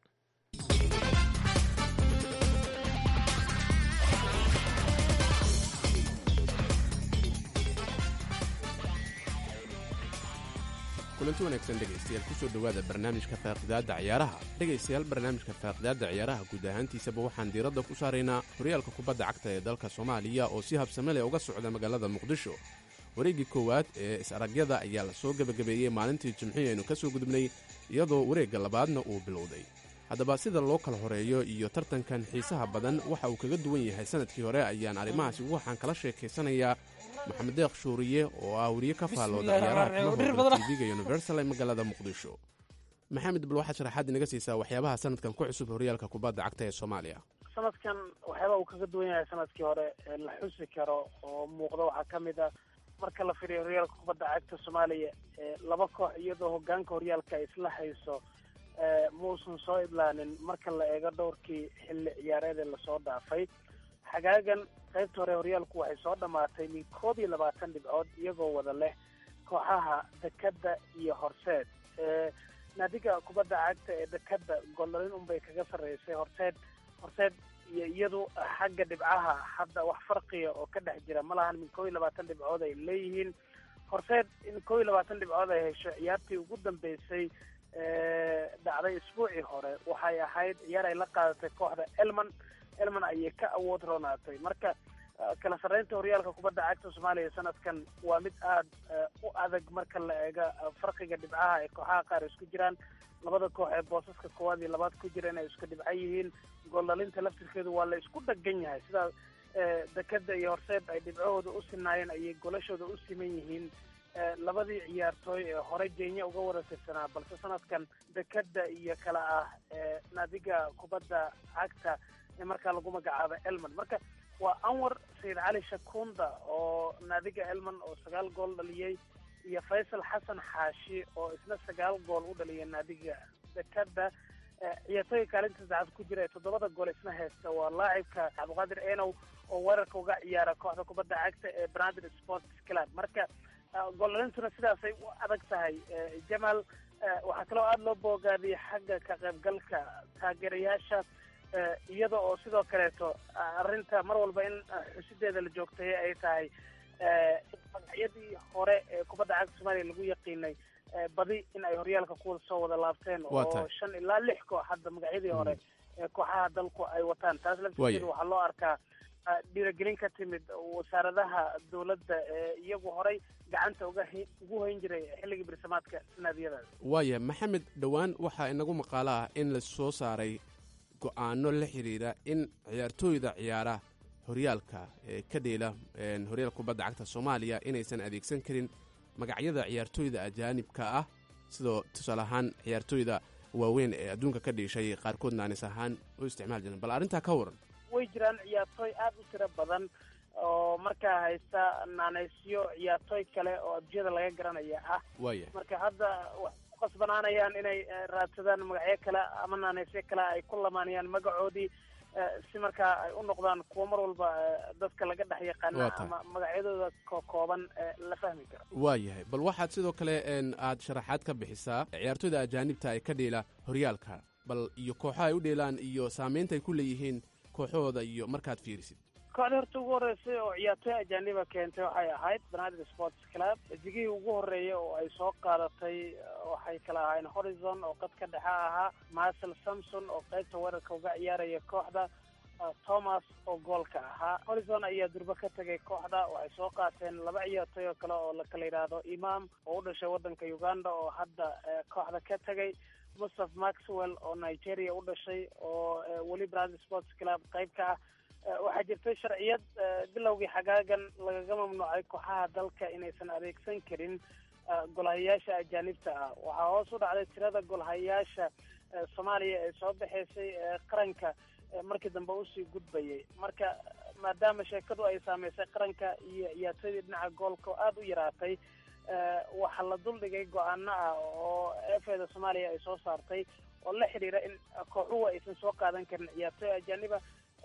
kulanti wanaagsan dhegaystayaal kusoo dhowaada barnaamijka faaqidaadda ciyaaraha dhegaystayaal barnaamijka faaqidaadda ciyaaraha guud ahaantiisaba waxaan diiradda ku saaraynaa horyaalka kubadda cagta ee dalka soomaaliya oo si habsame leh uga socda magaalada muqdisho wareeggii koowaad ee is-aragyada ayaa la soo gebagabeeyey maalintii jimcihii aynu ka soo gudubnay iyadoo wareegga labaadna uu bilowday haddaba sida loo kala horeeyo iyo tartankan xiisaha badan waxa uu kaga duwan yahay sanadkii hore ayaan arrimahaasi waxaan kala sheekaysanayaa maxamed deeq shuuriye oo ah weriye ka faallooda ciyaaraha kala tv-ga universal ee magaalada muqdisho maxamed bal waxaad sharaxaad inaga siisaa waxyaabaha sanadkan ku cusub horyaalka kubadda cagta ee soomaaliya sanadkan waxyaaba uu kaga duwan yahay sanadkii hore la xusi karo oo muuqda waxaa ka mid ah marka la firiyo horyaalka kubadda cagta soomaaliya laba koox iyadoo hogaanka horyaalka ay isla hayso muusan soo idlaanin marka la eego dhowrkii xilli ciyaareedee lasoo dhaafay xagaagan qaybta hore horyaalku waxay soo dhammaatay min koob iyo labaatan dhibcood iyagoo wada leh kooxaha dekadda iyo horseed naadiga kubadda cagta ee dekada gooldhalin unbay kaga sarreysay horteed horteed iyo iyadu xagga dhibcaha hadda wax farqiya oo ka dhex jira ma lahan min kow iyo labaatan dhibcood ay leeyihiin horteed in kow iyo labaatan dhibcood ay hesho ciyaartii ugu dambeysay dhacday isbuucii hore waxay ahayd ciyaar ay la qaadatay kooxda elman elman ayay ka awood roonaatay marka kala sarreynta horyaalka kubadda cagta soomaaliya sanadkan waa mid aada u adag marka la eega farqiga dhibcaha ay kooxaha qaar isku jiraan labada koox ee boosaska koowaad iyo labaad ku jira inay isku dhibco yihiin gooldhalinta laftirkeedu waa la isku dhagan yahay sidaa dekada iyo horseed ay dhibcahooda u sinaayeen ayay golashooda u siman yihiin labadii ciyaartooy ee hore jenya uga wada tirsanaa balse sanadkan dekada iyo kala ah naadiga kubadda cagta ee markaa lagu magacaabo elman marka waa anwar sayid cali shakunda oo naadiga elman oo sagaal gool dhaliyey iyo faysal xasan xaashi oo isna sagaal gool u dhaliyay naadiga dekada ciyaartooyga kaalinta saacad ku jira ee toddobada gool isna haysta waa laacibka cabdiqaadir enow oo weerarka uga ciyaara kooxda kubadda cagta ee branded sports club marka gooldhalintuna sidaasay u adag tahay jamaal waxaa kaloo aada loo boogaadiyay xagga ka qaybgalka taageerayaasha iyada oo sidoo kaleeto arrinta mar walba in xusideeda la joogtay ay tahay magacyadii hore ee kubadda cagta soomaaliya lagu yaqiinay badi in ay horyaalka ku soo wada laabteen oo shan ilaa lix koox hadda magacyadii hore ee kooxaha dalku ay wataan taas laftirkeeda waxaa loo arkaa dhiiragelin ka timid wasaaradaha dowladda ee iyagu horay gacanta uga ugu hayn jiray xilligii bersamaadka naadiyadaas waaya maxamed dhowaan waxaa inagu maqaalo ah in la soo saaray go-aano la xidhiira in ciyaartooyda ciyaara horyaalka ee ka dheela horyaalka kubadda cagta soomaaliya inaysan adeegsan karin magacyada ciyaartooyda ajaanibka ah sidoo tusaale ahaan ciyaartooyda waaweyn ee adduunka ka dhiishay qaarkood naanis ahaan u isticmaali jiren bal arrintaa ka waran way jiraan ciyaartooy aada u tiro badan oo markaa haysta naaneysyo ciyaartooy kale oo adduunyada laga garanaya ah waaya marka hadda waxay ku qasbanaanayaan inay raadsadaan magacyo kale ama naaneysyo kale ay ku lamaanayaan magacoodii si markaa ay u noqdaan kuwo mar walba dadka laga dhex yaqaana ama magacyadooda kokooban la fahmi karo waayahay bal waxaad sidoo kale aad sharaxaad ka bixisaa ciyaartooyda ajaanibta ee ka dheela horyaalka bal iyo kooxaha ay u dheelaan iyo saameynta ay ku leeyihiin kooxahooda iyo markaad fiirisid kooxdii horta ugu horreysay oo ciyaartooy ajaaniba keentay waxay ahayd banaadir sports club digihii ugu horreeyay oo ay soo qaadatay waxay kala ahaayeen horizon oo qadka dhexe ahaa marcel samson oo qaybta weerarka uga ciyaaraya kooxda thomas oo goolka ahaa horizon ayaa durbe ka tegay kooxda waxay soo qaateen laba ciyaartooy oo kale oo lakala yidhaahdo imam oo u dhashay waddanka uganda oo hadda kooxda ka tegay mustaf maxwell oo nigeria u dhashay oo weli brazil sports club qayb ka ah waxaa jirtay sharciyad bilowgii xagaagan lagaga mamnuucay kooxaha dalka inaysan adeegsan karin golhayayaasha ajaanibta ah waxaa hoos u dhacday tirada golhayayaasha soomaaliya ee soo baxaysay ee qaranka markii dambe usii gudbayay marka maadaama sheekadu ay saameysay qaranka iyo ciyaartooydii dhinaca goolka oo aada u yaraatay waxaa la duldhigay go-aano ah oo efeda soomaaliya ay soo saartay oo la xidhiira in kooxuhu aysan soo qaadan karin ciyaartooy ajaaniba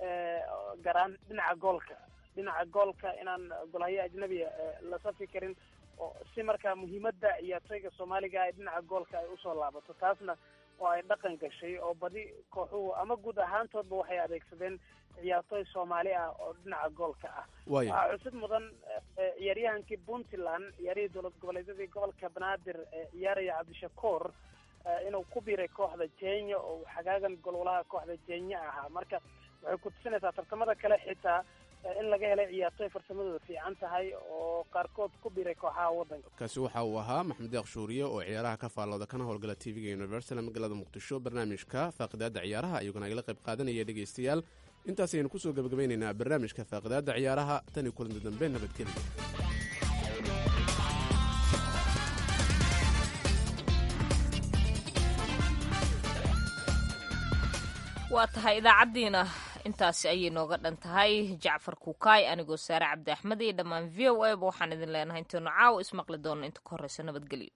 garaan dhinaca goolka dhinaca goolka inaan golhayo ajnabiya la safi karin oo si markaa muhiimadda ciyaartooyga soomaaliga ee dhinaca goolka ay usoo laabato taasna oo ay dhaqan gashay oo badi kooxuhu ama guud ahaantoodba waxay adeegsadeen ciyaartooy soomaali ah oo dhinaca goolka ah waxaa xusid mudan ciyaaryahankii puntland ciyaarihii dowlad goboleedyadii gobolka banaadir ee ciyaaraya cabdishakuur inuu ku biiray kooxda jenya oo xagaagan golwalaha kooxda jenya ahaa marka waxay ku tusinaysaa tartamada kale xitaa in laga helay ciyaartooy farsamadooda fiican tahay oo qaarkood ku biiray kooxaha waddanka kaasi waxa uu ahaa maxamed deeq shuuriye oo ciyaaraha ka faallooda kana howlgala t v-ga universal magaalada muqdisho barnaamijka faaqidaadda ciyaaraha iyaguna agala qayb qaadanaya dhegaystayaal intaas ayaynu kusoo gebagabeynaynaa barnaamijka faaqidaadda ciyaaraha tan iyo kulanti dambe nabadgelya waa tahay idaacaddiina intaasi ayay nooga dhan tahay jacfar kukaay anigoo saare cabdi axmed iyo dhammaan v o a ba waxaan idin leenahay intaynu caawa ismaqli doonno inta ka horreysa nabadgelyo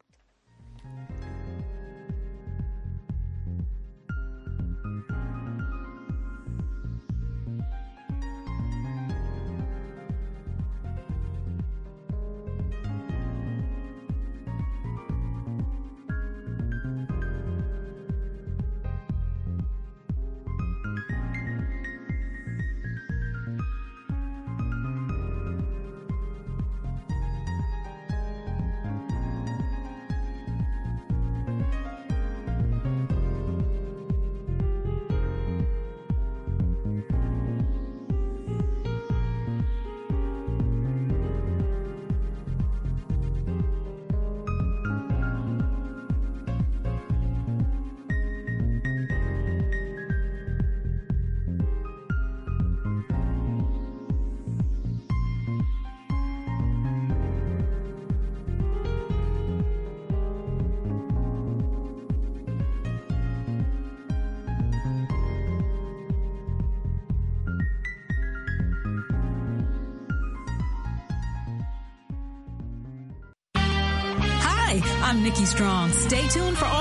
Hi, I'm Nikki Strong. Stay tuned for all